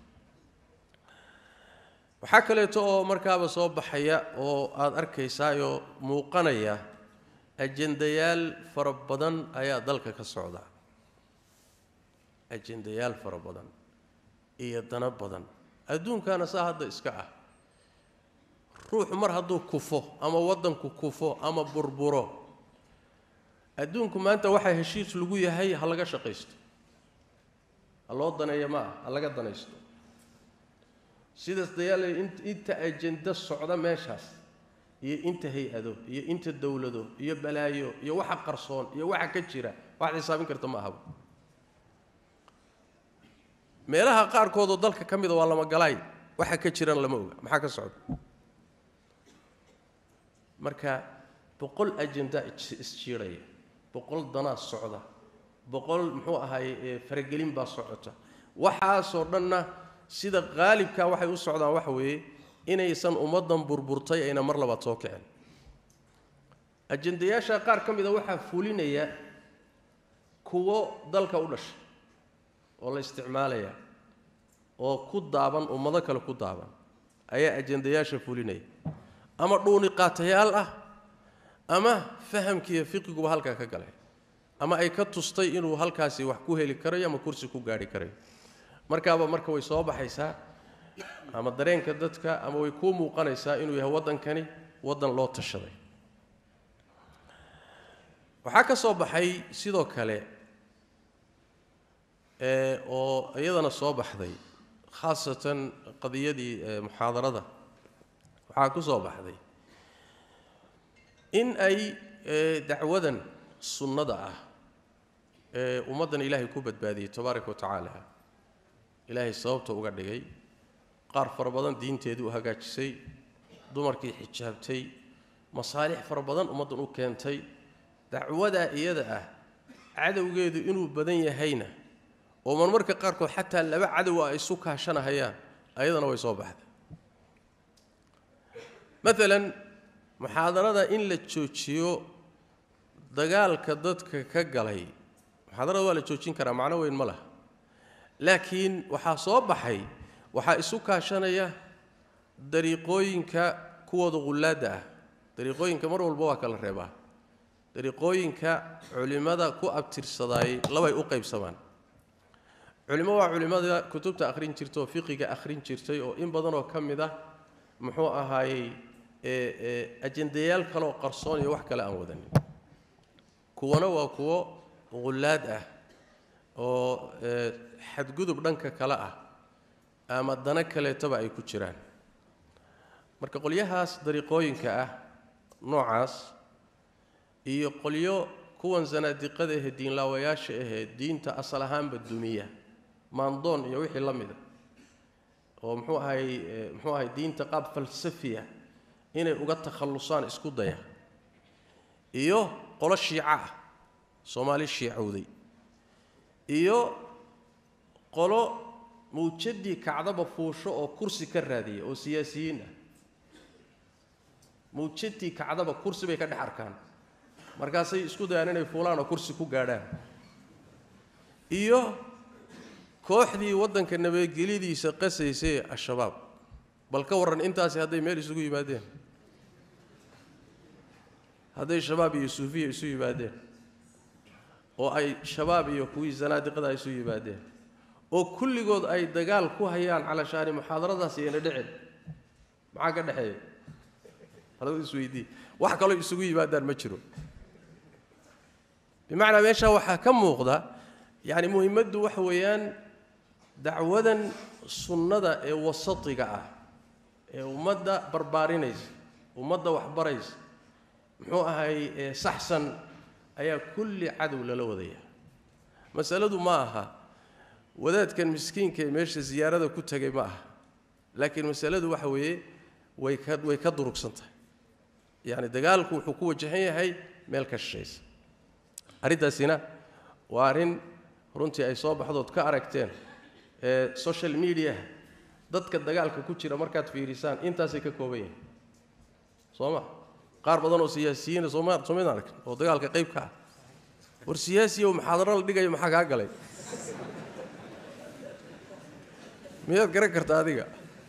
waxaa kaleeto oo markaaba soo baxaya oo aada arkaysaayoo muuqanaya ajendayaal fara badan ayaa dalka ka socda ajendayaal fara badan iyo dana badan adduunkaana saa hadda iska ah ruuxu mar hadduu kufo ama waddanku kufo ama burburo adduunku maanta waxaa heshiis lagu yahay ha laga shaqaysto ha loo daneeya ma ah ha laga danaysto sidaas dayaale inta ajenda socda meeshaas iyo inta hay-ado iyo inta dowlado iyo balaayo iyo waxa qarsoon iyo waxa ka jira waxaad xisaabin karta ma ahaba meelaha qaarkoodoo dalka ka mida waa lama galaay waxa ka jirana lama oga maxaa ka socda marka boqol ajenda isjiiraya boqol danaa socda boqol muxuu ahaay faragelin baa socota waxaasoo dhanna sida qaalibka waxay u socdaan waxa weeye inaysan ummaddan burburtay ayna mar labaad soo kicin ajendayaasha qaar ka mida waxaa fulinaya kuwo dalka u dhashay oo la isticmaalaya oo ku daaban ummado kale ku daaban ayaa ajendayaasha fulinaya ama dhuuni qaatayaal ah ama fahamkiiyo fiqiguba halkaa ka galay ama ay ka tustay inuu halkaasi wax ku heli karayo ama kursi ku gaarhi karayo markaaba marka way soo baxaysaa ama dareenka dadka ama way kuu muuqanaysaa inuu yahay waddankani waddan loo tashaday waxaa ka soo baxay sidoo kale oo iyadana soo baxday khaasatan qadiyadii muxaadarada waxaa ku soo baxday in ay dacwadan sunnada ah ee ummaddan ilaahay ku badbaadiyey tabaaraka wa tacaala ilaahay sababta uga dhigay qaar fara badan diinteedii u hagaajisay dumarkii xijaabtay masaalix fara badan ummaddan u keentay dacwadaa iyada ah cadowgeedu inuu badan yahayna oo marmarka qaarkood xataa laba cadow ah isu kaashanahayaan ayadana way soo baxday maalan muxaadarada in la joojiyo dagaalka dadka ka galay muxaadarada waa la joojin karaa macno weyn ma laha laakiin waxaa soo baxay waxaa isu kaashanaya dariiqooyinka kuwooda qullaadda ah dariiqooyinka mar walba waa kala reebaa dariiqooyinka culimmada ku abtirsadaayey labay u qaybsamaan culimo waa culimmada kutubta akhrin jirta oo fiqiga akhrin jirtay oo in badanoo ka mid ah muxuu ahaayey ajendayaal kaleoo qarsoon iyo wax kale aan wadanin kuwana waa kuwo qullaad ah oo xadgudub dhanka kale ah ama dano kaleetaba ay ku jiraan marka qolyahaas dariiqooyinka ah noocaas iyo qolyo kuwan sanaadiqada ahee diinlaawayaasha ahee diinta asal ahaanba dumiya maandoon iyo wixii la mida oo muxuu ahay muxuu ahay diinta qaab falsafiya inay uga takhallusaan isku daya iyo qolo shiico ah soomaali shiicowday iyo qolo mawjadii kacdaba fuusho oo kursi ka raadiya oo siyaasiyiin ah mawjadii kacdaba kursi bay ka dhex arkaan markaasay isku dayaan inay fuulaan oo kursi ku gaadhaan iyo kooxdii waddanka nabadgelyadiisa qasaysay al-shabaab bal ka warran intaasi hadday meel isugu yimaadeen hadday shabaab iyo suufiya isu yimaadeen oo ay shabaab iyo kuwii sanaadiqada isu yimaadeen oo kulligood ay dagaal ku hayaan calashaani muxaadaradaas iyana dhicin maxaa ka dhexeeya halada isweydii wax kaloo isugu yimaadaan ma jiro bimacnaa meeshaa waxaa ka muuqda yacni muhimmaddu waxa weeyaan dacwadan sunnada ee wasatiga ah ee ummadda barbaarinaysa ummadda waxbaraysa muxuu ahay ee saxsan ayaa kulli cadow lala wadaya masaladu ma aha wadaadkan miskiinka ee meesha siyaarada ku tegay ma aha laakiin masaladu waxa weeye way ka way ka durugsan tahay yacni dagaalku wuxuu ku wajahan yahay meel ka shishaysa arrintaasina waa arrin runtii ay soo baxdood ka aragteen ee social media dadka dagaalka ku jira markaad fiirisaan intaasay ka kooban yihiin soo ma qaar badan oo siyaasiyiina sooma soomaydaan arkin oo dagaalka qayb ka ah war siyaasiyow muxaadaro la dhigayo maxaa kaa galay miyaad garan karta adiga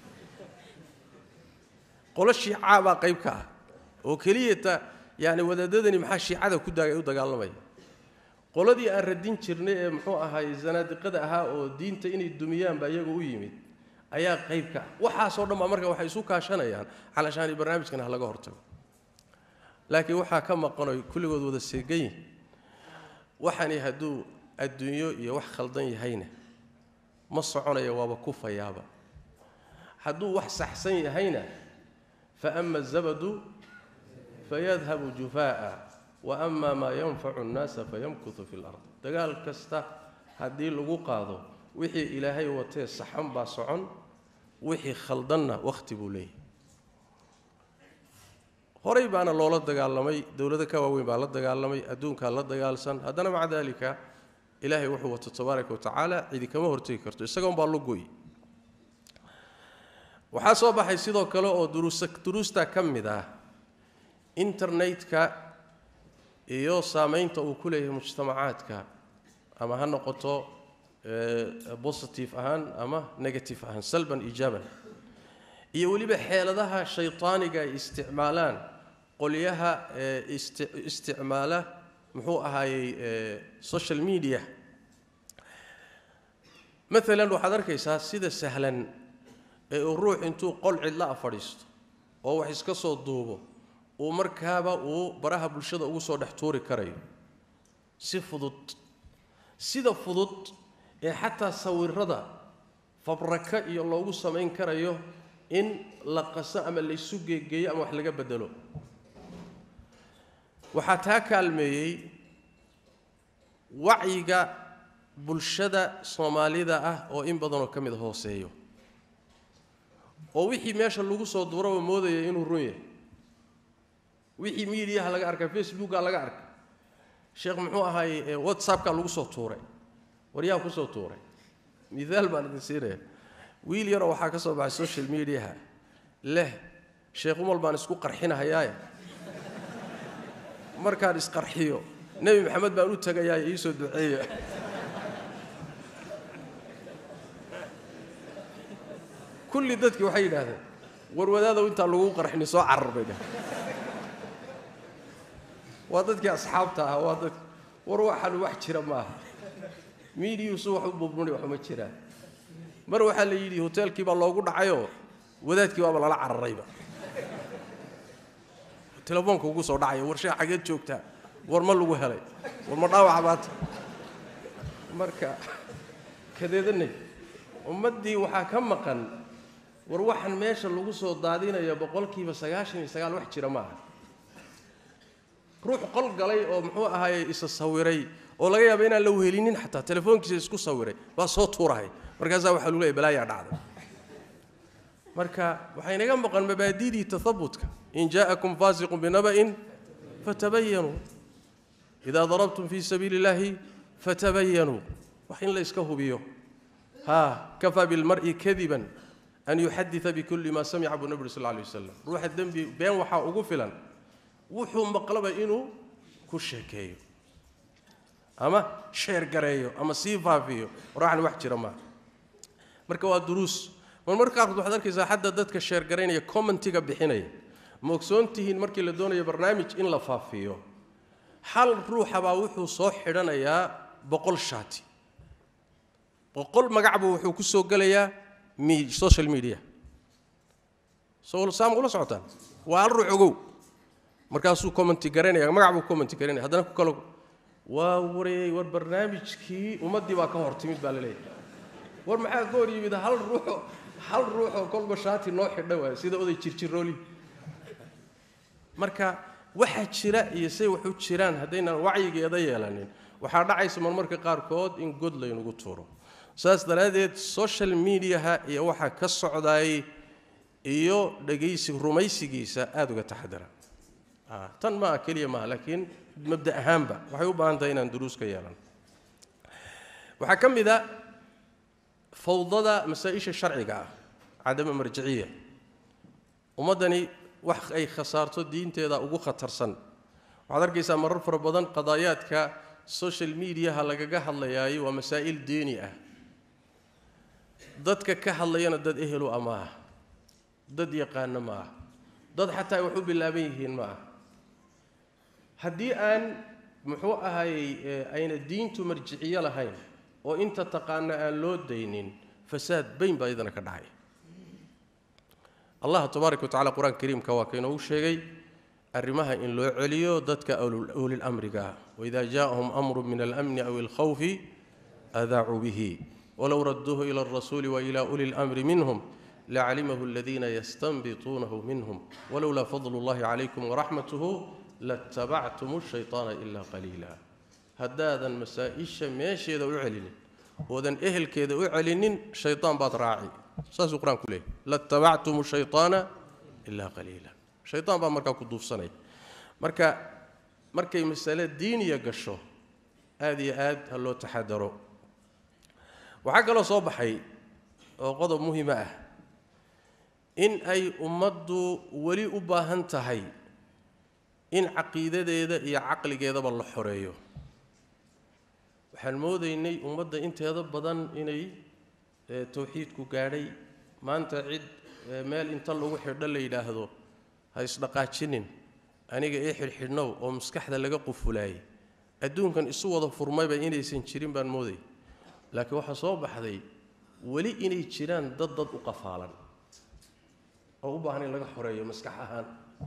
qolo shiicaa baa qayb ka ah oo keliyata yani wadaadadani maxaa shiicada ku daagay u dagaalamaya qoladii aan radin jirnay ee muxuu ahaay zanaadiqada ahaa oo diinta inay dumiyaanba iyagu u yimid ayaa qayb ka ah waxaasoo dhan baa marka waxay isu kaashanayaan calashaani barnaamijkan ha laga hortago laakiin waxaa ka maqanoy kulligood wada seegan yihin waxani hadduu adduunyo iyo wax khaldan yahayna ma soconaya waaba kufayaaba hadduu wax saxsan yahayna fa ama azabadu fayadhabu jufaa'a wa ama maa yanfacu nnaasa fayamkutu fi lard dagaal kasta haddii lagu qaado wixii ilaahay watee saxan baa socon wixii khaldanna wakhti buu leeyahy horay baana loola dagaalamay dowlado ka waaweyn baa la dagaalamay adduunkaa la dagaalsan haddana maca daalika ilaahay wuxuu wato tabaaraka watacaala cidi kama hortegi karto isagoon baa lugoy waxaa soo baxay sidoo kale oo duruusa duruusta ka mid ah internetka iyo saamaynta uu ku leeyahay mujtamacaadka ama ha noqoto positive ahaan ama negative ahaan salban ijaaban iyo weliba xeeladaha shaytaaniga ay isticmaalaan qolyaha isticmaala muxuu ahaayey social media maalan waxaad arkaysaa sida sahlan ee uu ruux intuu qol cidla a fadhiisto oo wax iska soo duubo uu markaaba uu baraha bulshada ugu soo dhex tuuri karayo si fudud sida fudud ee xataa sawirada fabraka iyo loogu samayn karayo in la qaso ama laysu geegeeyo ama wax laga bedelo waxaa taa kaalmeeyey wacyiga bulshada soomaalida ah oo in badanoo ka mid hooseeyo oo wixii meesha lagu soo duuraba moodaya inuu run yahay wixii miidiyaha laga arkay facebooka laga arkay sheekh muxuu ahaay whatsappka lagu soo tuuray waryaa ku soo tuuray miaal baan idin siinaya wiil yaroo waxaa ka soo baxay social mediaha leh sheekh umal baan isku qarxinahayaaye markaan isqarxiyo nebi maxamed baan u tagayaaye iisoo duceeya kulli dadkii waxay yidhaahdeen war wadaadow intaan lagu qarxini soo carar bay dhaheen waa dadkii asxaabta ah waa dad war waxaan wax jira ma aha miidiyuusu wax u bubnuni waxuma jiraan mar waxaa la yidhi hoteelkii baa loogu dhacayoo wadaadkii baaba lala cararayba telefoonka ugu soo dhacaya war shee xageed joogtaa war ma lagu helay war ma dhaawaca baata marka kadeedanay ummaddii waxaa ka maqan war waxaan meesha lagu soo daadinaya boqolkiiba sagaashan iyo sagaal wax jira ma aha ruux qol galay oo muxuu ahaaye isa sawiray oo laga yaaba inaan la wehelinin xataa telefoonkiisa isku sawiray baa soo tuurahay markaasaa waxaa lagu leeyahy balaayaa dhacday marka waxay naga maqan mabaadidii tahabutka in jaa'akum faasiqun binaba'in fatabayanuu idaa darabtum fii sabiili illaahi fatabayanuu wax in la iska hubiyo ha kafaa bilmar'i kadiban an yuxadida bikulli maa samica buu nabi uri sal lay wasalam ruuxa dembi been waxaa ugu filan wuxuu maqlaba inuu ku sheekeeyo ama sheer gareeyo ama sii faafiyo warwaxan wax jira maaha marka waa duruus mar marka qaarkood waxaad arkaysaa xadda dadka sheer garaynaya commentiga bixinaya ma ogsoon tihiin markii la doonayo barnaamij in la faafiyo hal ruuxabaa wuxuu soo xidhanayaa boqol shaati boqol magacbuu wuxuu ku soo gelayaa social media saam ula socotaan waa hal ruux ogow markaasuu commenti garanaya magac buu commenti garanaya haddana ku kalo waa wareey war barnaamijkii ummaddii baa ka hor timid baa la leeyahay war maxaa ka hor yimid hal ruuxo hal ruuxoo kolba shaati noo xidha waay sida oday jirjirooli marka waxaa jira iyo say wax u jiraan haddaynan wacyigeeda yeelanin waxaa dhacaysa marmarka qaarkood in god laynagu tuuro saas daraaddeed social mediaha iyo waxaa ka socdaay iyo dhegaysi rumaysigiisa aada uga taxadara tan maaha keliya maaha laakiin mabda ahaanba waxay u baahan tahay inaan duruus ka yeelan waxaa ka mid a fawdada masaa-isha sharciga ah cadama marjiciya ummaddani wax ay khasaarto diinteeda ugu khatarsan waxaad arkaysaa marar fara badan qadaayaadka social mediaha lagaga hadlayaayo waa masaa'il diini ah dadka ka hadlayana dad ehelu ah ma ah dad yaqaano ma ah dad xataa ay wax u bilaaban yihiin ma ah haddii aan muxuu ahayey ayna diintu marjiciyo lahayn oo inta taqaana aan loo daynin fasaad bayn baa iyadana ka dhacay allah tabaaraka watacala qur-aanka kariimka waa kainoogu sheegay arrimaha in loo celiyo dadka ulilamriga waida jaءahum amru min almni aw alkhawfi adaacuu bihi walow raduuhu ila alrasuuli waila uli اlamri minhum lacalimahu aladiina yastanbituunahu minhum walowlaa fadl اllahi calaykum waraxmatuhu latabactum shayطaana ila qaliila haddaadan masaa-isha meesheeda u celinin oodan ehelkeeda u celinin shayطaan baad raaci saasuu qur-aanku leeyahy latabactum shayطaana ilaa qaliila shayطaan baa markaa ku duufsanaya marka markay masale diiniya gasho aada iyo aad ha loo taxadaro waxaa kaloo soo baxay oo qodob muhima ah in ay ummaddu weli u baahan tahay in caqiidadeeda iyo caqligeedaba la xoreeyo waxaan moodaynay ummadda inteeda badan inay towxiidku gaadhay maanta cid meel inta lagu xidho la yidhaahdo ha isdhaqaajinin aniga ii xidhxidhnow oo maskaxda laga qufulaayay adduunkan isu wada furmayba inaysan jirin baan mooday laakiin waxaa soo baxday weli inay jiraan dad dad u qafaalan oo u baahan in laga xoreeyo maskax ahaan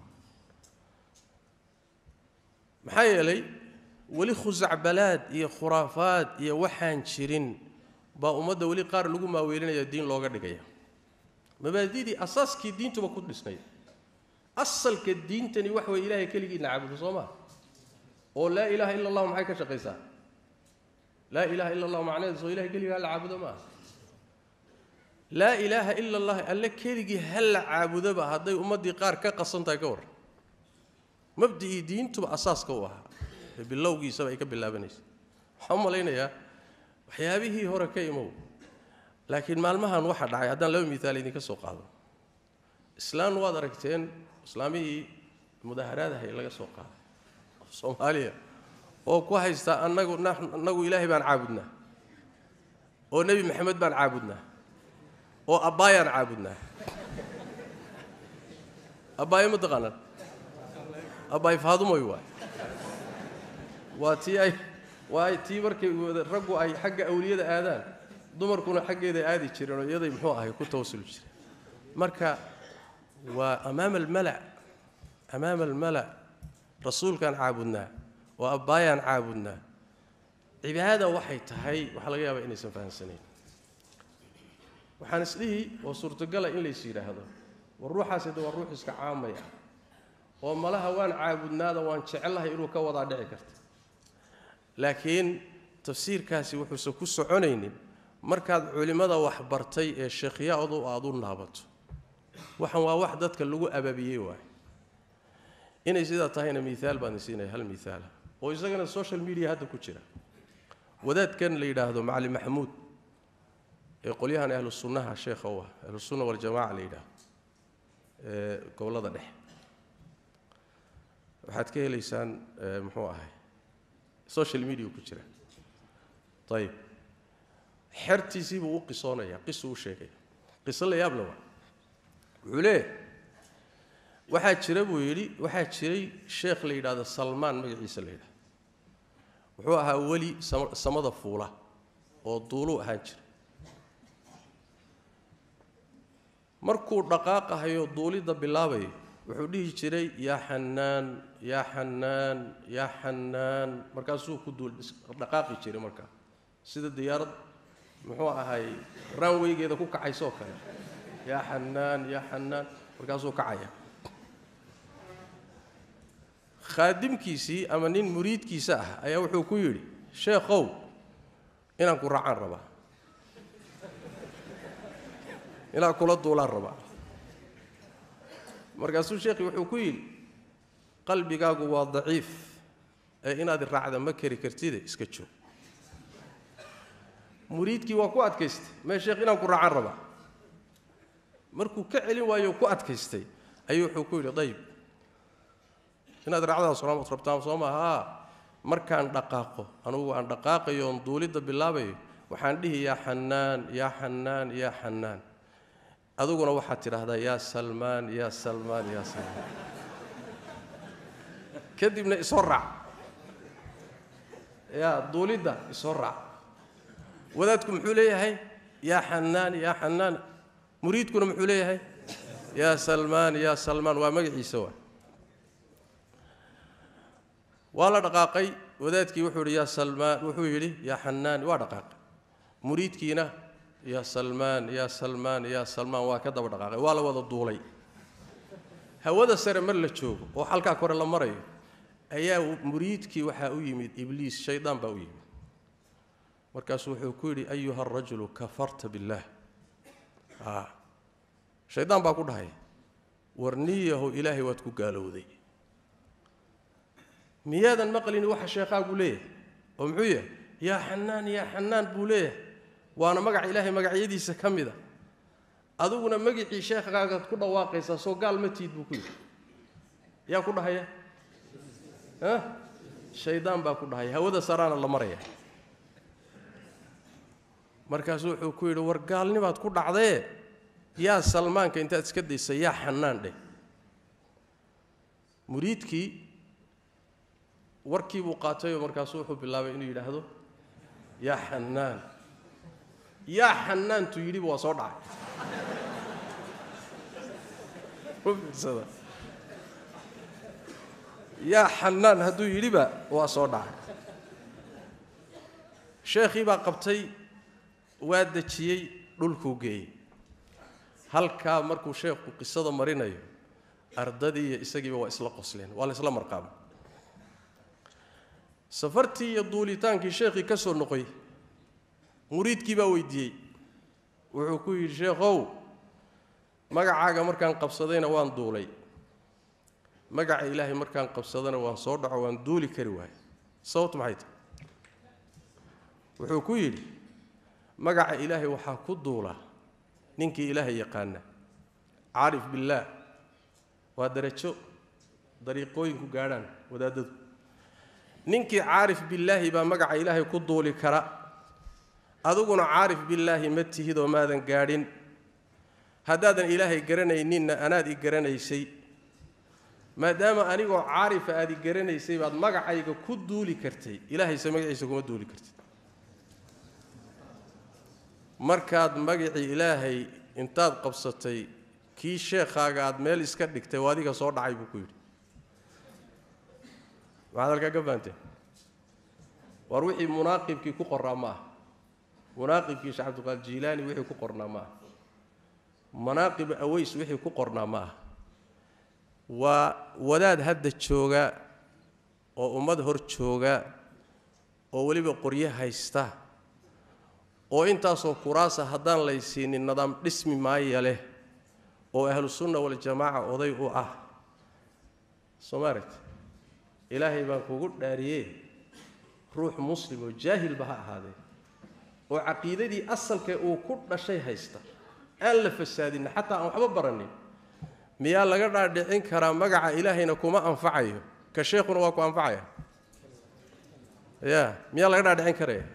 maxaa yeelay weli khusacbalaad iyo khuraafaad iyo waxaan jirin baa ummadda weli qaar lagu maaweelinaya diin looga dhigaya mabaadidii asaaskii diintuba ku dhisnayd asalka diintani wax way ilaahay keligiina caabudo soo maa oo laa ilaaha ila allahu maxay ka shaqaysaa laa ilaaha ila allahu macnaheedu soo ilahay keligii hala caabudo maaha laa ilaaha ila allah alle keligii hala caabudoba hadday ummaddii qaar ka qasan tahay ka warran mabdicii diintuba asaaska u ahaa ee bilowgiisaba ay ka bilaabanaysa waxaan u malaynayaa waxyaabihii hore ka imow laakiin maalmahan waxaa dhacay haddaan laba miaal idinka soo qaado islaan waad aragteen islaamihii mudaharaadahay laga soo qaaday soomaaliya oo ku haysta anagu annagu ilaahay baan caabudnaa oo nebi maxamed baan caabudnaa oo abbaayaan caabudnaa abbaayo ma taqaanaan abbaay faadumoy waay waa tii ay waa tii markay raggu ay xagga awliyada aadaan dumarkuna xaggeeda aadi jireen oo iyaday muxuu ahay ku tawasuli jireen marka waa amaama almala amaama almala rasuulkaan caabudnaa oo abbaayaan caabudnaa cibaada waxay tahay waxaa laga yaabaa inaysan fahamsanayn waxaan isdhihi oo suurtogala in lays yidhaahdo war ruuxaasi de waa ruux iska caamaya oo malaha waan caabudnaada waan jecellahay inuu ka wadaa dhici karta laakiin tafsiirkaasi wuxuusan ku soconaynin markaad culimmada wax bartay ee sheekhyaadu aada u naabato waxan waa wax dadka lagu ababiyey waay inay sidaa tahayna miaal baan siinaya hal miaala oo isagana social media hadda ku jira wadaadkan la yidhaahdo macali maxamuud ee qolyahan ahlu sunnaha sheekha u ah ahlu sunna waljamaca la yidhaahdo ee gobollada dhexe waxaad ka helaysaan muxuu ahay social media ku jira ayib xertiisii buu u qisoonayaa qisuu u sheegaya qiso la yaab le waa wuxuu leeyahy waxaa jira buu yidhi waxaa jiray sheekh la yidhaahdo salmaan magaciisa la yidhahdo wuxuu ahaa weli samada fuula oo duuluu ahaan jira markuu dhaqaaqahayo duulidda bilaabayo wuxuu dhihi jiray yaa xanaan yaa xanaan yaa xanaan markaasuu ku duul dhaqaaqi jiray markaa sida diyaarad muxuu ahay raanweygeeda ku kacaysoo kale yaa xanaan yaa xanaan markaasuu kacaya khaadimkiisii ama nin muriidkiisa ah ayaa wuxuu ku yidhi sheekhow inaan ku raacaan rabaa inaan kula duulaan rabaa markaasuu sheekhi wuxuu ku yidhi qalbigaagu waa daciif ee inaad raacda ma kari kartide iska joog muriidkii waa ku adkaystay mee sheekh inaan ku raacaan rabaa markuu ka celin waayo ku adkaystay ayuu wuxuu ku yidhi dayib inaad raacdaas soomad rabtaan soo maaha markaan dhaqaaqo anugu aan dhaqaaqayo oon duulidda bilaabayo waxaan dhihi yaa xanaan yaa xanaan yaa xanaan adiguna waxaad tidhaahdaa yaa salmaan yaa salmaan yaa salmaan kadibna isoo raac yaa duulidda isoo raac wadaadku muxuu leeyahay yaa xanaan yaa xanaan muriidkuna muxuu leeyahay yaa salmaan yaa salmaan waa magaciisa waa waa la dhaqaaqay wadaadkii wuxuu yidhi yaa salmaan wuxuu yidhi yaa xanaan waa dhaqaaqay muriidkiina yaa salmaan yaa salmaan yaa salmaan waa ka daba dhaqaaqay waa la wada duulay hawada sare mar la joogo oo halkaa kore la marayo ayaa muriidkii waxaa u yimid ibliis shaydaan baa u yimid markaasuu wuxuu ku yidhi ayuha arajulu kafarta billaah shaydaan baa ku dhahay warniyahu ilaahay waad ku gaalowday miyaadan maqlin waxa sheekhaagu leeyahay oo muxuu yahay yaa xanaan yaa xanaan buu leeyahay waana magaca ilaahay magacyadiisa ka mida adiguna magicii sheekhaagaad ku dhawaaqaysaa soo gaal ma tiid buu ku yidhi yaa ku dhahaya shaydaan baa ku dhahaya hawada saraana la maraya markaasuu wuxuu ku yidhi war gaalnibaad ku dhacdee yaa salmaanka intaad iska daysa yaa xanaan dheh muriidkii warkii buu qaatayoo markaasuu wuxuu bilaabay inuu yidhaahdo yaa xanaan yaa xanaantu yidhiba waa soo dhacay yaa xanaan hadduu yidhiba waa soo dhacay sheekhii baa qabtay waa dejiyey dhulkuu geeyey halkaa markuu sheekhu qisada marinayo ardadii iyo isagiiba waa isla qosleen waa la isla marqaaba safartii iyo duulitaankii sheekhii ka soo noqoy muriidkii baa weydiiyey wuxuu ku yidhi sheekhow magacaaga markaan qabsadayna waan duulay magaca ilaahay markaan qabsadana waan soo dhaco waan duuli kari waayey sababtu maxay tahay wuxuu ku yidhi magaca ilaahay waxaa ku duula ninkii ilaahay yaqaana caarif billaah waa darajo dariiqooyinku gaadhaan wadaadadu ninkii caarif billaahi baa magaca ilaahay ku duuli kara adiguna caarif billaahi ma tihidoo maadan gaadhin haddaadan ilaahay garanayninna anaad i garanaysay maadaama anigoo caarifa aad i garanaysay baad magacayga ku duuli kartay ilaahayse magaciisa kuma duuli kartid markaad magacii ilaahay intaad qabsatay kii sheekhaaga aad meel iska dhigtay oo adiga soo dhacay buu ku yidhi maxaad halkaa ka fahanteen war wixii munaaqibkii ku qorraa ma ah munaaqibkii sheekh cabdiqaadir jiilaani wixii ku qornaa ma ah manaaqib aways wixii ku qornaa ma ah waa wadaad hadda jooga oo ummad hor jooga oo weliba qoryo haysta oo intaasoo kuraasa haddaan laysiinin nidaam dhismi maaya leh oo ahlusunna waljamaaca oday u ah soomaalit ilaahay baan kugu dhaariyee ruux muslim oo jaahilba ha ahaadee oo caqiidadii asalkee uu ku dhashay haysta aan la fasaadinna xataa aan waxba baranin miyaa laga dhaadhicin karaa magaca ilaahayna kuma anfacayo ka sheekhuna waa ku anfacaya ya miyaa laga dhaadhicin karaya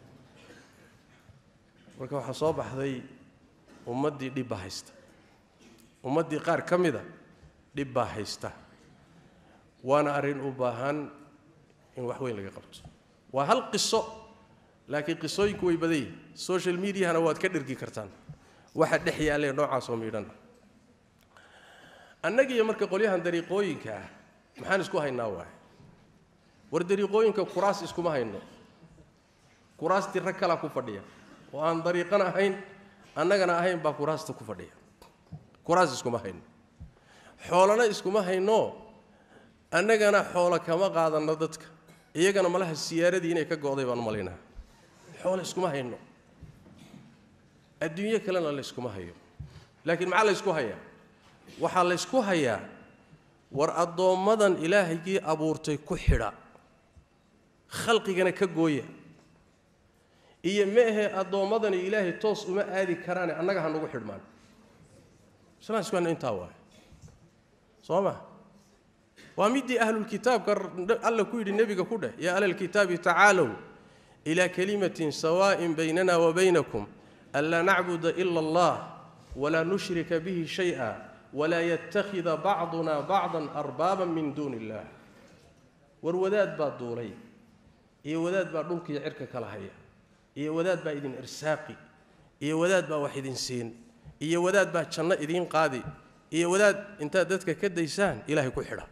marka waxaa soo baxday ummaddii dhibba haysta ummaddii qaar ka mida dhib baa haysta waana arrin u baahan in wax weyn laga qabto waa hal qiso laakiin qisooyinku way badan yihin social mediahana waad ka dhergi kartaan waxa dhex yaallee noocaasoo miidhan annagiiyo marka qolyahan dariiqooyinka ah maxaan isku haynaa waay war dariiqooyinka kuraas iskuma hayno kuraastii rag kalaa ku fadhiya oo aan dariiqana ahayn annagana ahayn baa kuraasta ku fadhiya kuraas iskuma hayno xoolana iskuma hayno annagana xoolo kama qaadanno dadka iyagana malaha siyaaradii inay ka go'day baan malaynaa xoolo iskuma hayno adduunyo kalena layskuma hayo laakiin maxaa laysku hayaa waxaa laysku hayaa war addoommadan ilaahygii abuurtay ku xidha khalqigana ka gooya iyo ma ahee addoommadani ilaahay toos uma aadi karaane annaga ha nagu xidhmaan islaan isku hayno intaa waay soo ma waa midii ahlulkitaabka alla ku yidhi nebiga ku dheh yaa ahlalkitaabi tacaalow ilaa kalimatin sawaa'in baynana wa baynakum anlaa nacbuda ila allah walaa nushrika bihi shay-a walaa yattakhida bacduna bacdan arbaaban min duuni illaah war wadaad baa duulay iyo wadaad baa dhulkiiyo cirka kala haya iyo wadaad baa idin irsaaqi iyo wadaad baa wax idin siin iyo wadaad baa janno idiin qaadi iyo wadaad intaad dadka ka daysaan ilaahay ku xidha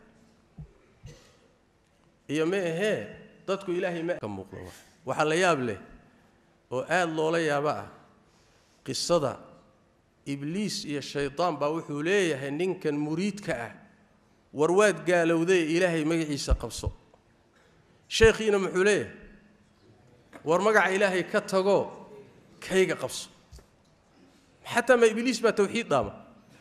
iyo ma ahee dadku ilaahay ma ka muuqdo waxaa la yaab leh oo aada loola yaabo ah qisada ibliis iyo shaydaan baa wuxuu leeyahay ninkan muriidka ah war waad gaalowday ilaahay magaciisa qabso sheekhiina muxuu leeyahay war magaca ilaahay ka tago kayga qabso xataa ma ibliis baa tawxiid dhaama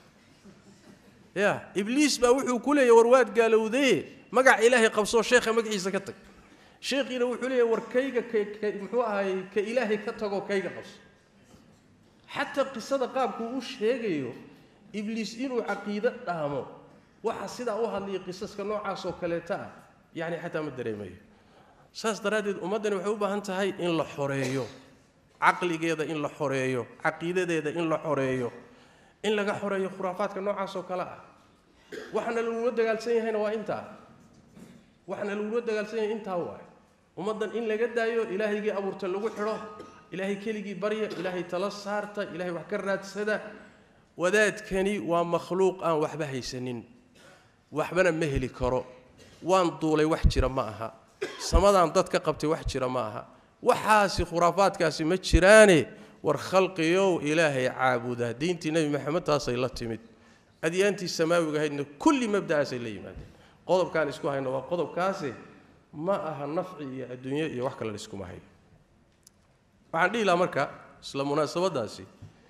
ya ibliis baa wuxuu ku leeyahy war waad gaalowdaye magaca ilaahay qabsoo sheekha magaciisa ka tag sheekhiina wuxuu leeyahy war kayga muxuu ahaay ka ilaahay ka tagoo kayga qabso xataa qisada qaabkuu u sheegayo ibliis inuu caqiido dhaamo waxa sidaa u hadlaya qisaska noocaasoo kaleeta ah yacni xataa ma dareemayo saas daraaddeed ummaddani waxay u baahan tahay in la xoreeyo caqligeeda in la xoreeyo caqiidadeeda in la xoreeyo in laga xoreeyo khuraafaadka noocaasoo kale ah waxaana lagula dagaalsan yahayna waa intaa waxaana lagula dagaalsan yahay intaa waay ummaddan in laga daayo ilaahaygii abuurta lagu xidho ilaahay keligii barya ilaahay tala saarta ilaahay wax ka raadsada wadaadkani waa makhluuq aan waxba haysanin waxbana ma heli karo waan duulay wax jira ma aha samadaan dad ka qabtay wax jira ma aha waxaasi khuraafaadkaasi ma jiraane war khalqiyow ilaahay caabuda diintii nebi maxamed taasay la timid adyaantii samaawiga ahaydna kulli mabda'aasay la yimaadeen qodobkaan isku hayno waa qodobkaasi ma aha nafci iyo adduunyo iyo wax kale laiskuma hayo waxaan dhihi lahaa marka isla munaasabadaasi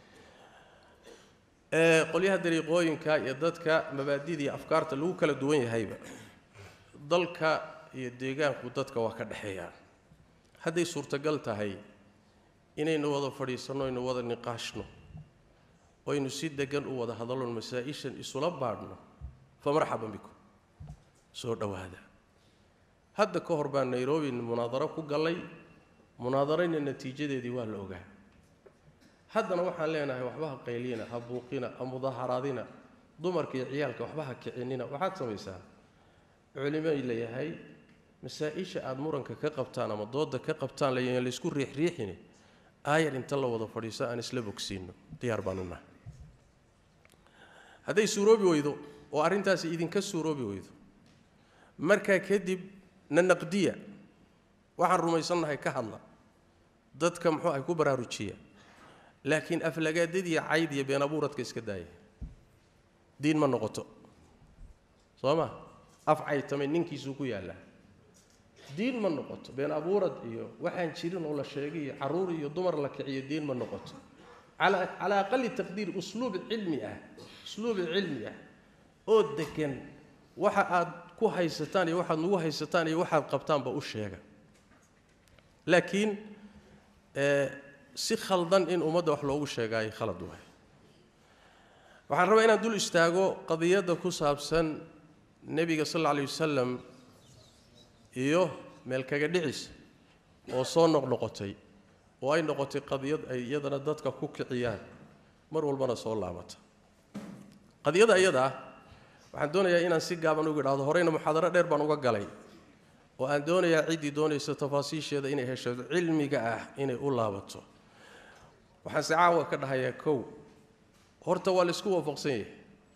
ee qolyaha dariiqooyinka iyo dadka mabaadida iyo afkaarta lagu kala duwan yahayba dalka iyo deegaanku dadka waa ka dhexeeyaan hadday suurtagal tahay inaynu wada fadhiisanno aynu wada niqaashno oynu si degan u wada hadalno masaa-ishan isula baadhno fa marxaban bikum soo dhowaada hadda ka hor baan nairobi munaadaro ku gallay munaadarayna natiijadeedii waa la ogaa haddana waxaan leenahay waxba ha qaylina ha buuqina ha mudaaharaadina dumarka iyo ciyaalka waxba ha kicinina waxaad samaysaan culimay leeyahay masaa-isha aada muranka ka qabtaan ama dooda ka qabtaan layan laysku riixriixini aayar inta la wada fadhiiso aan isla bogsiino diyaar baan u nahay hadday suuroobi weydo oo arrintaasi idinka suuroobi weydo markaa kadib na naqdiya waxaan rumaysannahay ka hadla dadka muxuu ahay ku baraarujiya laakiin aflagaadadiiyo cayd iyo been abuuradka iska daaya diin ma noqoto soo ma af caytamay ninkiisuu ku yaallaa diin ma noqoto been abuurad iyo waxaan jirin oo la sheegay iyo carruur iyo dumar la kiciyo diin ma noqoto calaa aqali taqdiir usluub cilmi ah usluub cilmi ah oo degan waxa aad ku haysataan iyo waxaad nagu haysataan iyo waxaad qabtaanba u sheega laakiin si khaldan in ummadda wax loogu sheegaayo khalad waay waxaan rabaa inaan dul istaago qadiyadda ku saabsan nebiga sal alla alay wasalam iyo meel kaga dhicis oo soo noqnoqotay oo ay noqotay qadiyad ay iyadana dadka ku kiciyaan mar walbana soo laabata qadiyada iyada ah waxaan doonayaa inaan si gaaban uga idhahdo horeyna muxaadaro dheer baan uga galay oo aan doonayaa ciddii doonaysa tafaasiisheeda inay hesho cilmiga ah inay u laabato waxaan se caawa ka dhahayaa kow horta waa laysku waafaqsan yahay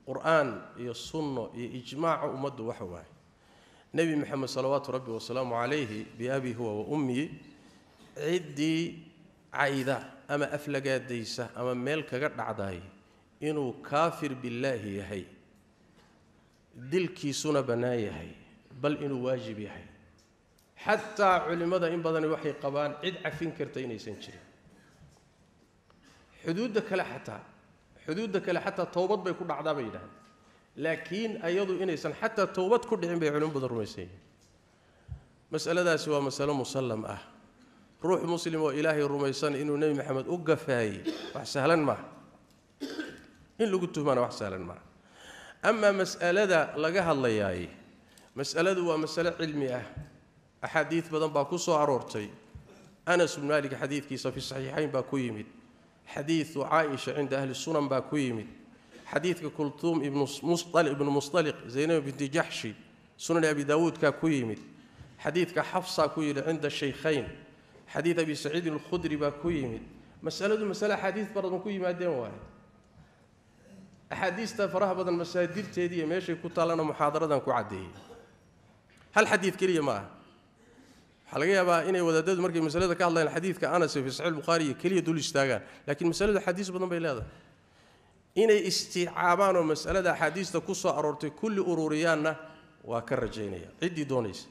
qur-aan iyo sunno iyo ijmaaca ummaddu waxa waaye nebi moxamed salawaatu rabbi wasalaamu calayhi biabi huwa wa ummiyi ciddii cayda ama aflagaadaysa ama meel kaga dhacday inuu kaafir billaahi yahay dilkiisuna bannaan yahay bal inuu waajib yahay xataa culimmada in badani waxay qabaan cid cafin karta inaysan jirin xuduudda kale xataa xuduudda kale xataa towbad bay ku dhacdaa bay yidhahdeen laakiin ayadu inaysan xataa towbad ku dhicin bay culimo badan rumaysan yihiin masaladaasi waa masalo musallam ah ruux muslim oo ilaahay rumaysan inuu nebi maxamed u gafaayey wax sahlan maaha in lagu tuhmaana wax sahlan maaha amaa mas'alada laga hadlayaay mas'aladu waa masalo cilmi ah axaadiid badan baa ku soo aroortay anas bnu maalik xadiidkiisa fi saxiixayn baa ku yimid xadiidu caaisha cinda ahli sunan baa ku yimid xadiidka kultuum ibnu musطaliq zaynab binti jaxshi sunan abi daawuudkaa ku yimid xadiidka xafsa ku yidhi cinda shaykhayn xadiid abi saciidin alkhudri baa ku yimid masaladu masale axaadiis badan ku yimaadeen waaye axaadiista faraha badan masaadirteedii iyo meeshay ku taallana muxaadaradan ku caddeeyey hal xadiid keliya ma aha waxaa laga yaabaa inay wadaadadu markay masalada ka hadlayaan xadiidka anas fi saxiix bukhaari iyo keliya dul istaagaan laakiin masaladu axaadiis badan bay leedahay inay istiicaabaan oo masalada axaadiista ku soo aroortay kulli ururiyaanna waa ka rajaynaya ciddii doonaysa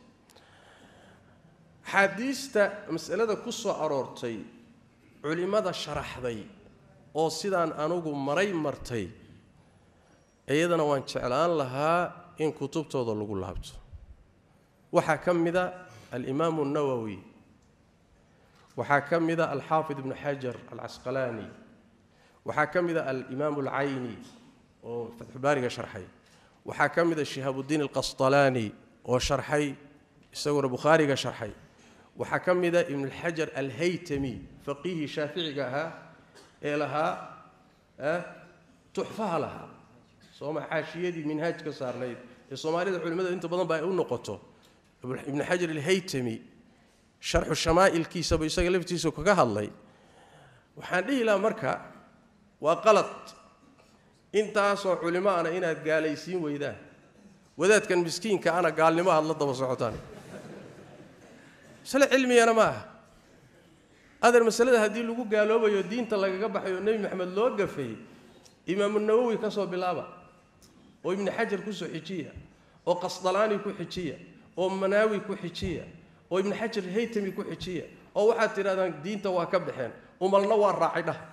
axaadiista masalada ku soo aroortay culimmada sharaxday oo sidaan anugu maray martay iyadana waan jeclaan lahaa in kutubtooda lagu laabto waxaa ka mida alimaamu اnawowi waxaa ka mida alxaafid ibnu xajar alcasqalaani waxaa ka mida alimaam alcayni oo fatxubaariga sharxay waxaa ka mida shihaabudiin alqasطalaani oo sharxay isaguna bukhaariga sharxay waxaa ka mida ibn xajar alhaytami faqiihii shaaficiga ahaa ee lahaa tuxfaha lahaa sooma xaashiyadii minhaaj ka saarnayd ee soomaalida culimmada inta badan ba ay u noqoto ibnu xajar alhaytami sharxu shamaa'ilkiisaba isaga laftiisa kaga hadlay waxaan dhihi lahaa marka waa qalad intaasoo culimo ana inaad gaalaysiin weydaan wadaadkan miskiinka ana gaalnimo aad la daba socotaan masale cilmigana ma aha adeer masalada haddii lagu gaaloobayo diinta lagaga baxayo nebi maxamed loo gafay imaamu nawowi ka soo bilaaba oo ibnu xajar ku soo xijiya oo qasdalaani ku xijiya oo manaawi ku xijiya oo ibnu xajar haytami ku xijiya oo waxaad tidhahdaan diinta waa ka baxeen umalna waa raacay dhah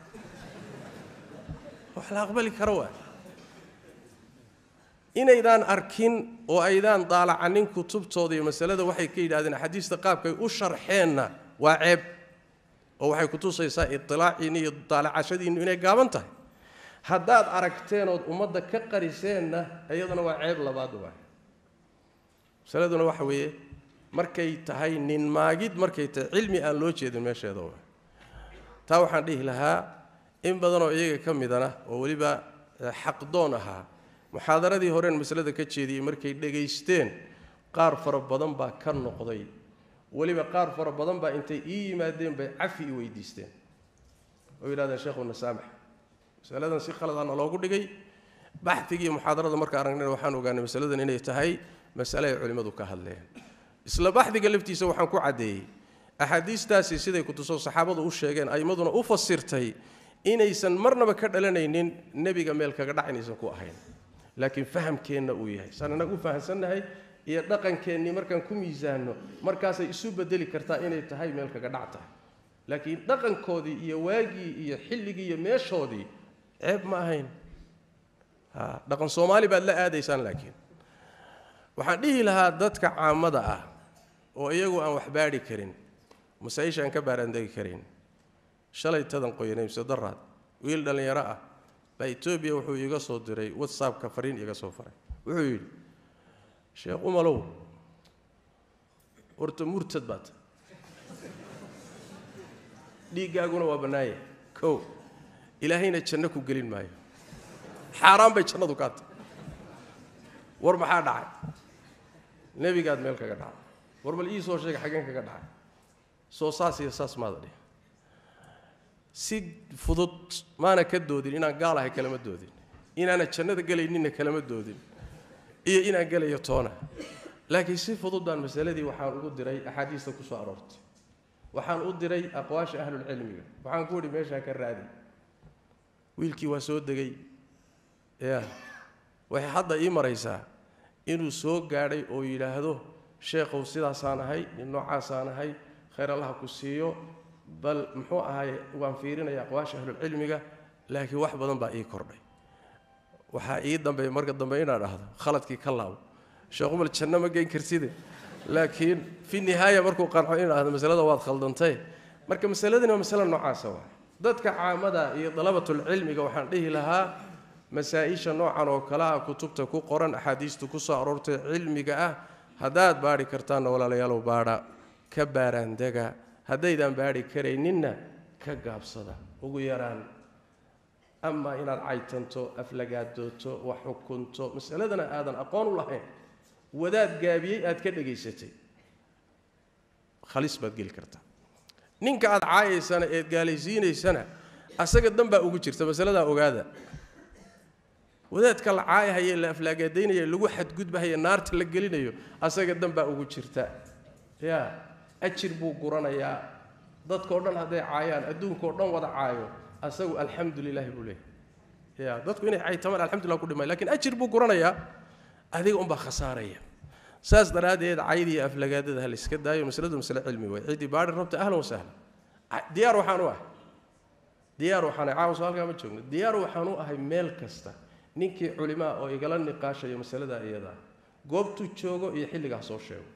wax la aqbali karo waa inaydaan arkin oo aydaan daalacanin kutubtooda iyo masalada waxay ka yidhahdeen axaadiista qaabkay u sharxeenna waa ceeb oo waxay kutusaysaa itilaaciinni iyo daalacashadiinnu inay gaaban tahay haddaad aragteen ood ummadda ka qariseenna iyaduna waa ceeb labaad waa masaladuna waxa weeye markay tahay nin maagid markay tahay cilmi aan loo jeedin meesheeda waa taa waxaan dhihi lahaa in badanoo iyaga ka midana oo weliba xaqdoon ahaa muxaadaradii horeen masalada ka jeediyey markay dhegaysteen qaar fara badan baa ka noqday weliba qaar fara badan baa intay ii yimaadeen bay cafi i weydiisteen oo yidhahdeen sheekhuna saamax masaladan si khaladaana loogu dhigay baxigii muxaadarada marka aragnayna waxaan ogaanay masaladan inay tahay masale ay culimmadu ka hadleen isla baxdiga laftiisa waxaan ku caddeeyey axaadiistaasi siday kutuso saxaabadu u sheegeen aimmaduna u fasirtay inaysan marnaba ka dhalanaynin nebiga meel kaga dhac inaysan ku ahayn laakiin fahamkeenna uu yahay saan innaga u fahamsannahay iyo dhaqankeennii markaan ku miisaanno markaasay isu bedeli kartaa inay tahay meel kaga dhac tahay laakiin dhaqankoodii iyo waagii iyo xilligii iyo meeshoodii ceeb ma ahayn dhaqan soomaali baad la aadaysaan laakiin waxaan dhihi lahaa dadka caamada ah oo iyagu aan wax baadhi karin masaa-isha aan ka baaraandegi karin shalay tadan qoyanay mise daraad wiil dhallinyaro ah baa etoobiya wuxuu iiga soo diray whatsappka fariin iiga soo faray wuxuu yidhi sheekh umalow horta murtad baad dhiiggaaguna waa bannaaya kow ilaahayna janno ku gelin maayo xaaraan bay jannadu kaa tahay war maxaa dhacay nebigaad meel kaga dhacay war bal ii soo sheega xaggeen kaga dhacay soo saas iyo saas maada dhih si fudud maana ka doodin inaan gaal ahay kalama doodin inaana jannada gelayninna kalama doodin iyo inaan gelayo toona laakiin si fudud baan masaladii waxaan ugu diray axaadiista ku soo aroortay waxaan u diray aqwaasha ahlulcilmiga waxaan ku idhi meeshaa ka raadi wiilkii waa soo degay ya waxay hadda ii maraysaa inuu soo gaadhay oo yidhaahdo sheekhow sidaasaan ahay nin noocaasaan ahay khayr allaha ku siiyo bal muxuu ahaay waan fiirinaya aqwaasha ahlulcilmiga laakiin wax badan baa ii kordhay waxaa ii dambeeya marka dambe inaan dhahdo khaladkii ka laabo sheekhumal janno ma geyn karside laakiin fi nihaaya markuu qanco in dhahdo masalada waad khaldantay marka masaladani waa masale noocaasa waa dadka caamada iyo dalabatulcilmiga waxaan dhihi lahaa masaa-isha noocan oo kale ah kutubta ku qoran axaadiista ku soo aroortay cilmiga ah haddaad baadhi kartaanna walaalayaalow baadha ka baaraandega haddaydaan baadhi karayninna ka gaabsada ugu yaraan ama inaad caytanto aflagaadooto wax xukunto masaladana aadan aqoon u lahayn wadaad gaabiyey aad ka dhegaysatay khalis baad geli kartaa ninka aad caayaysana eed gaalaysiinaysana asaga dan baa ugu jirta masaladaa ogaada wadaadka la caayahaya la aflaagaadaynaya lagu xadgudbahaya naarta la gelinayo asaga dan baa ugu jirta ya ajir buu guranayaa dadkao dhan hadday caayaan adduunkao dhan wada caayo asagu alxamdu lilahi buu leeyahy ya dadku inay caytamaan alxamdulillah ku dhimay lakin ajir buu guranayaa adiga unbaa khasaaraya saas daraaddeed cayd iyo aflagaadada ha la iska daayo masaladu masale cilmi way ciddii baadhi rabta ahlan wasahlan diyaar waxaan u ahay diyaar waxaan caawa soo halkaa ma joogno diyaar waxaan u ahay meel kasta ninkii culimaa oo igala niqaashayo masaladaa iyadaa goobtuu joogo iyo xilligaa soo sheego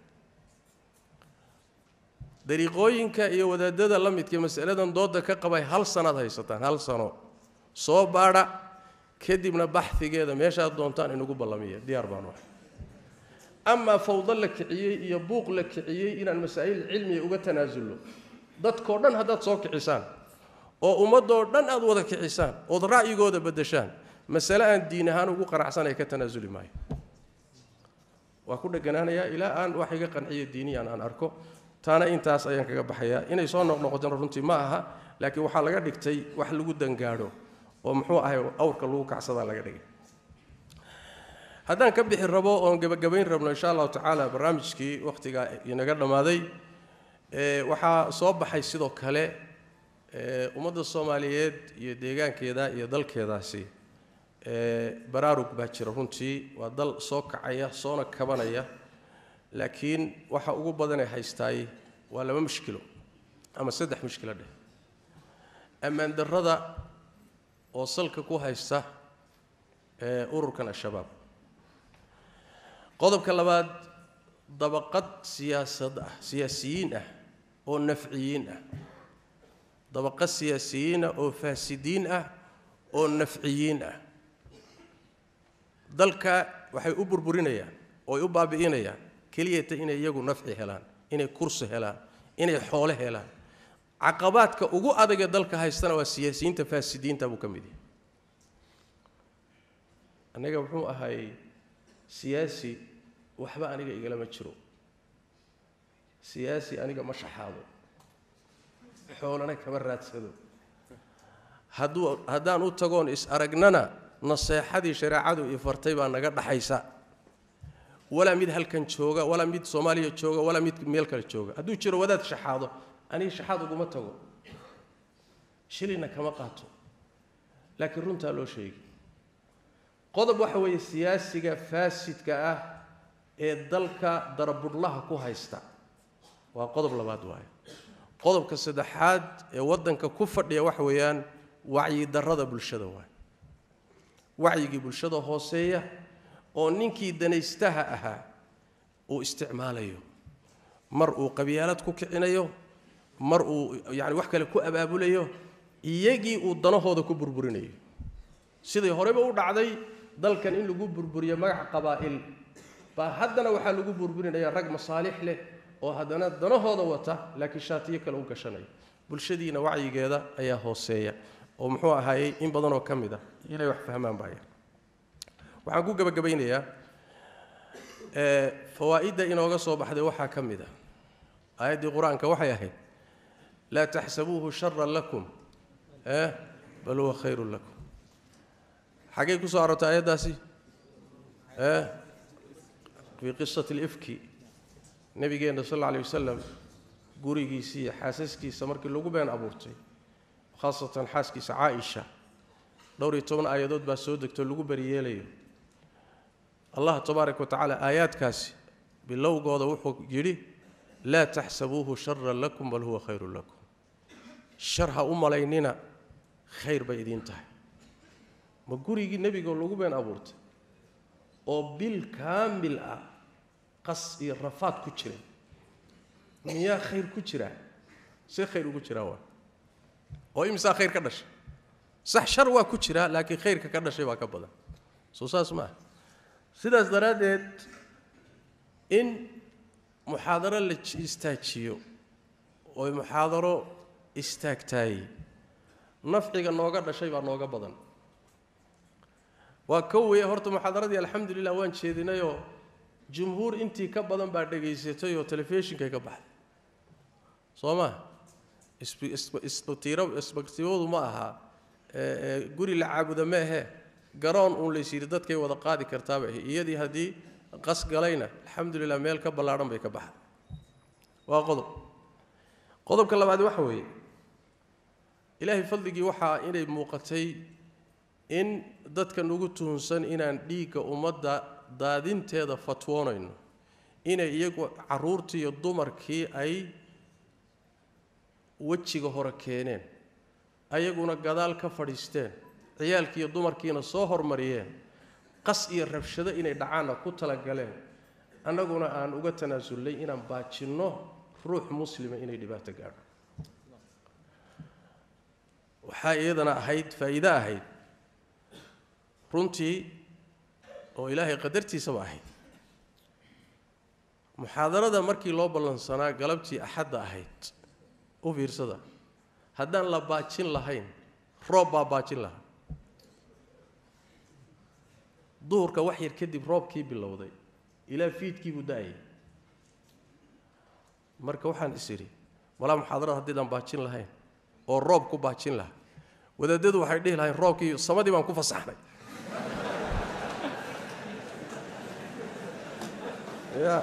dariiqooyinka iyo wadaadada la midka masaladan dooda ka qabay hal sanaad haysataan hal sano soo baadha kadibna baxhigeeda meeshaad doontaan inugu ballamiya diyaar baanu ahay amaa fawdo la kiciyey iyo buuq la kiciyey inaan masaa'il cilmiga uga tanaasulno dadkoo dhan haddaad soo kicisaan oo ummadoo dhan aad wada kicisaan ood ra'yigooda beddeshaan masale aan diin ahaan ugu qanacsanaya ka tanaasuli maayo waa ku dheganaanayaa ilaa aan wax iga qanciyo diiniyan aan arko taana intaas ayaan kaga baxayaa inay soo noqnoqotana runtii ma aha laakiin waxaa laga dhigtay wax lagu dangaadho oo muxuu ahay awrka lagu kacsadaa laga dhigay haddaan ka bixi rabo oon gebagabayn rabno insha allahu tacaala barnaamijkii wakhtigaa inaga dhammaaday waxaa soo baxay sidoo kale ummadda soomaaliyeed iyo deegaankeeda iyo dalkeedaasi baraarug baa jira runtii waa dal soo kacaya soona kabanaya laakiin waxa ugu badanee haystaay waa laba mushkilo ama saddex mushkilo dheh ammaan darrada oo salka ku haysta ururkan al-shabaab qodobka labaad dabaqad siyaasad ah siyaasiyiin ah oo nafciyiin ah dabaqad siyaasiyiin ah oo faasidiin ah oo nafciyiin ah dalka waxay u burburinayaan ooy u baabi'inayaan keliyata inay iyagu nafci helaan inay kursi helaan inay xoole helaan caqabaadka ugu adagee dalka haystana waa siyaasiyiinta faasidiinta buu ka mid yahay aniga muxuu ahay siyaasi waxba aniga igalama jiro siyaasi aniga ma shaxaado xoolana kama raadsado hadduu haddaan u tagoon is aragnana naseexadii shareecadu ii fartay baa naga dhaxaysa walaa mid halkan jooga walaa mid soomaaliya jooga walaa mid meel kale jooga hadduu jiro wadaad shaxaado aniga shaxaad uguma tago shilina kama qaato laakiin runtaa loo sheegi qodob waxa weeye siyaasiga faasidka ah ee dalka darabudhlaha ku haysta waa qodob labaad waayo qodobka saddexaad ee waddanka ku fadhiya waxa weeyaan wacyidarrada bulshada waayo wacyigii bulshada hooseeya oo ninkii danaystaha ahaa uu isticmaalayo mar uu qabyaalad ku kicinayo mar uu yacani wax kale ku abaabulayo iyagii uu danahooda ku burburinayo sidai horeba u dhacday dalkan in lagu burburiyo magaca qabaa'il baa haddana waxaa lagu burburinaya rag masaalix leh oo haddana danahooda wata laakiin shaatiyo kale u gashanaya bulshadiina wacyigeeda ayaa hooseeya oo muxuu ahaayey in badanoo ka mid ah inay wax fahmaan baaya waxaan ku gebagabaynayaa fawaa'idda inooga soo baxday waxaa ka mid ah aayaddii qur-aanka waxay ahayd laa taxsabuuhu sharan lakum bal huwa khayrun lakum xaggay ku soo aroortay aayaddaasi ee fii qisati alifki nebigeenna sal alla alay wasalam gurigiisii iyo xaasaskiisa markii lagu been abuurtay khaasatan xaaskiisa caaisha dhowr iyo toban aayadood baa soo degtoo lagu beriyeelayo allah tabaaraka wa tacaala aayaadkaasi bilowgooda wuxuu yidhi laa taxsabuuhu sharan lakum bal huwa khayrun lakum shar ha u malaynina khayr bay idiin tahay ma gurigii nebigoo lagu been abuurtay oo bil kaamil ah qas iyo rafaad ku jiray miyaa khayr ku jiraa see khayr ugu jiraa waa oo imisaa khayr ka dhashay sax shar waa ku jiraa laakiin khayrka ka dhashay baa ka badan soo saas ma ah sidaas daraaddeed in muxaadaro la istaajiyo oo muxaadaro istaagtaayey nafciga nooga dhashay baa nooga badan waa ka weeye horta muxaadaradii alxamdulilah waan jeedinayoo jumhuur intii ka badan baa dhegaysatay oo telefishinkay ka baxday soo maa isbaktiibadu ma aha guri la caabuda ma ahee garoon uun lays yidhi dadkay wada qaadi kartaaba iyadii haddii qas galayna alxamdulilah meel ka ballaadhan bay ka baxday waa qodob qodobka labaad waxa weeye ilaahay fadligii waxaa inay muuqatay in dadka nugu tuhunsan inaan dhiigga ummadda daadinteeda fatwoonayno inay iyagu carruurtii iyo dumarkii ay wejiga hore keeneen ayaguna gadaal ka fadhiisteen ciyaalkii iyo dumarkiina soo hormariyeen qas iyo rabshado inay dhacaanna ku talagaleen annaguna aan uga tanaasullay inaan baajinno ruux muslima inay dhibaato gaadho waxaa iyadana ahayd faa'iide ahayd runtii oo ilaahay qadartiisaba ahayd muxaadarada markii loo ballansanaa galabtii axadda ahayd u fiirsada haddaan la baajin lahayn roob baa baajin lahaa duhurka wax yar kadib roobkii bilowday ilaa fiidkii buu da-ayay marka waxaan is idhi malaa muxaadarada haddiidaan baajin lahayn oo roob ku baajin lahaa wadaadadu waxay dhihi lahayn roobkii samadii baan ku fasaxnay ya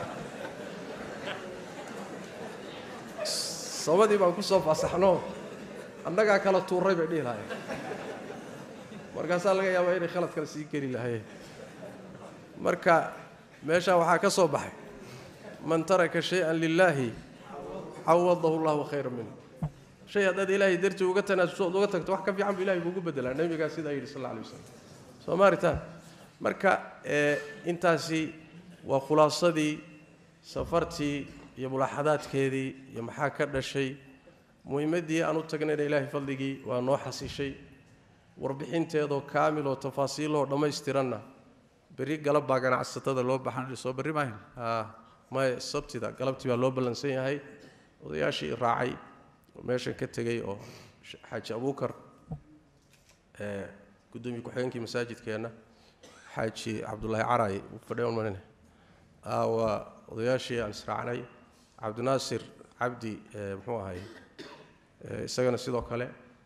samadii baan ku soo fasaxno annagaa kala tuuray bay dhihi lahayen markaasaa laga yaabaa inay khalad kale sii geli lahayeen marka meeshaa waxaa ka soo baxay man taraka shay-an lilaahi cawadahu llahu khayra minhu shay haddaad ilaahay dartii uga tanaasuso ood uga tagto wax ka fiican bu ilahay kuugu bedelaa nebigaa sidaa yidhi sal alla alay wasalam soo maaritaan marka intaasi waa khulaasadii safartii iyo mulaaxadaadkeedii iyo maxaa ka dhashay muhimaddii aan u tagnayna ilaahay fadligii waa noo xasishay warbixinteedoo kaamil oo tafaasiiloo dhammaystiranna berri galab baa ganacsatada loo baxan soo berri maahin maya sabtida galabtii baa loo ballansan yahay odayaashii raacay oo meeshan ka tegey oo xaaji abuukar gudoomiye ku-xigeenkii masaajidkeenna xaaji cabdulaahi caray fadhiyan malina waa odayaashii aan israacnay cabdinaasir cabdi muxuu ahay isagana sidoo kale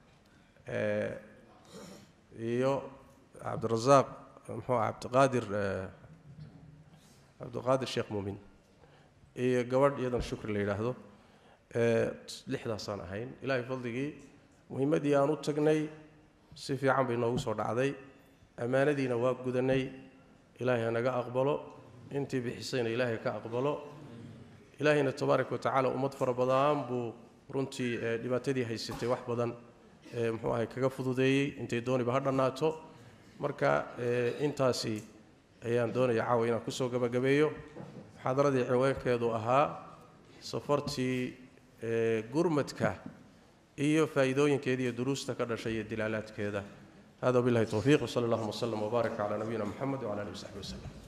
iyo cabdirasaaq muxuu aha cabdiqaadir cabdiqaadir sheekh muumin iyo gabadh iyadana shukri la yidhaahdo lixdaasaan ahayn ilaahay fadligii muhimaddii aan u tagnay si fiican bay noogu soo dhacday ammaanadiina waa gudanay ilaahay hanaga aqbalo intii bixisayna ilaahay ka aqbalo ilaahayna tabaaraka wa tacaala ummad fara badan buu runtii dhibaatadii haysatay wax badan muxuu ahay kaga fududeeyey intay dooniba ha dhannaato marka intaasi ayaan doonaya caawa inaan kusoo gabagabeeyo muxaadaradii ciwaankeedu ahaa safartii gurmadka iyo faa'iidooyinkeeda iyo duruusta ka dhashay iyo dilaalaadkeeda hada billahi towfiiq wsala allahuma wslem wbaarak calaa nabiyina moxamed wcala alihi wasaxbi waslem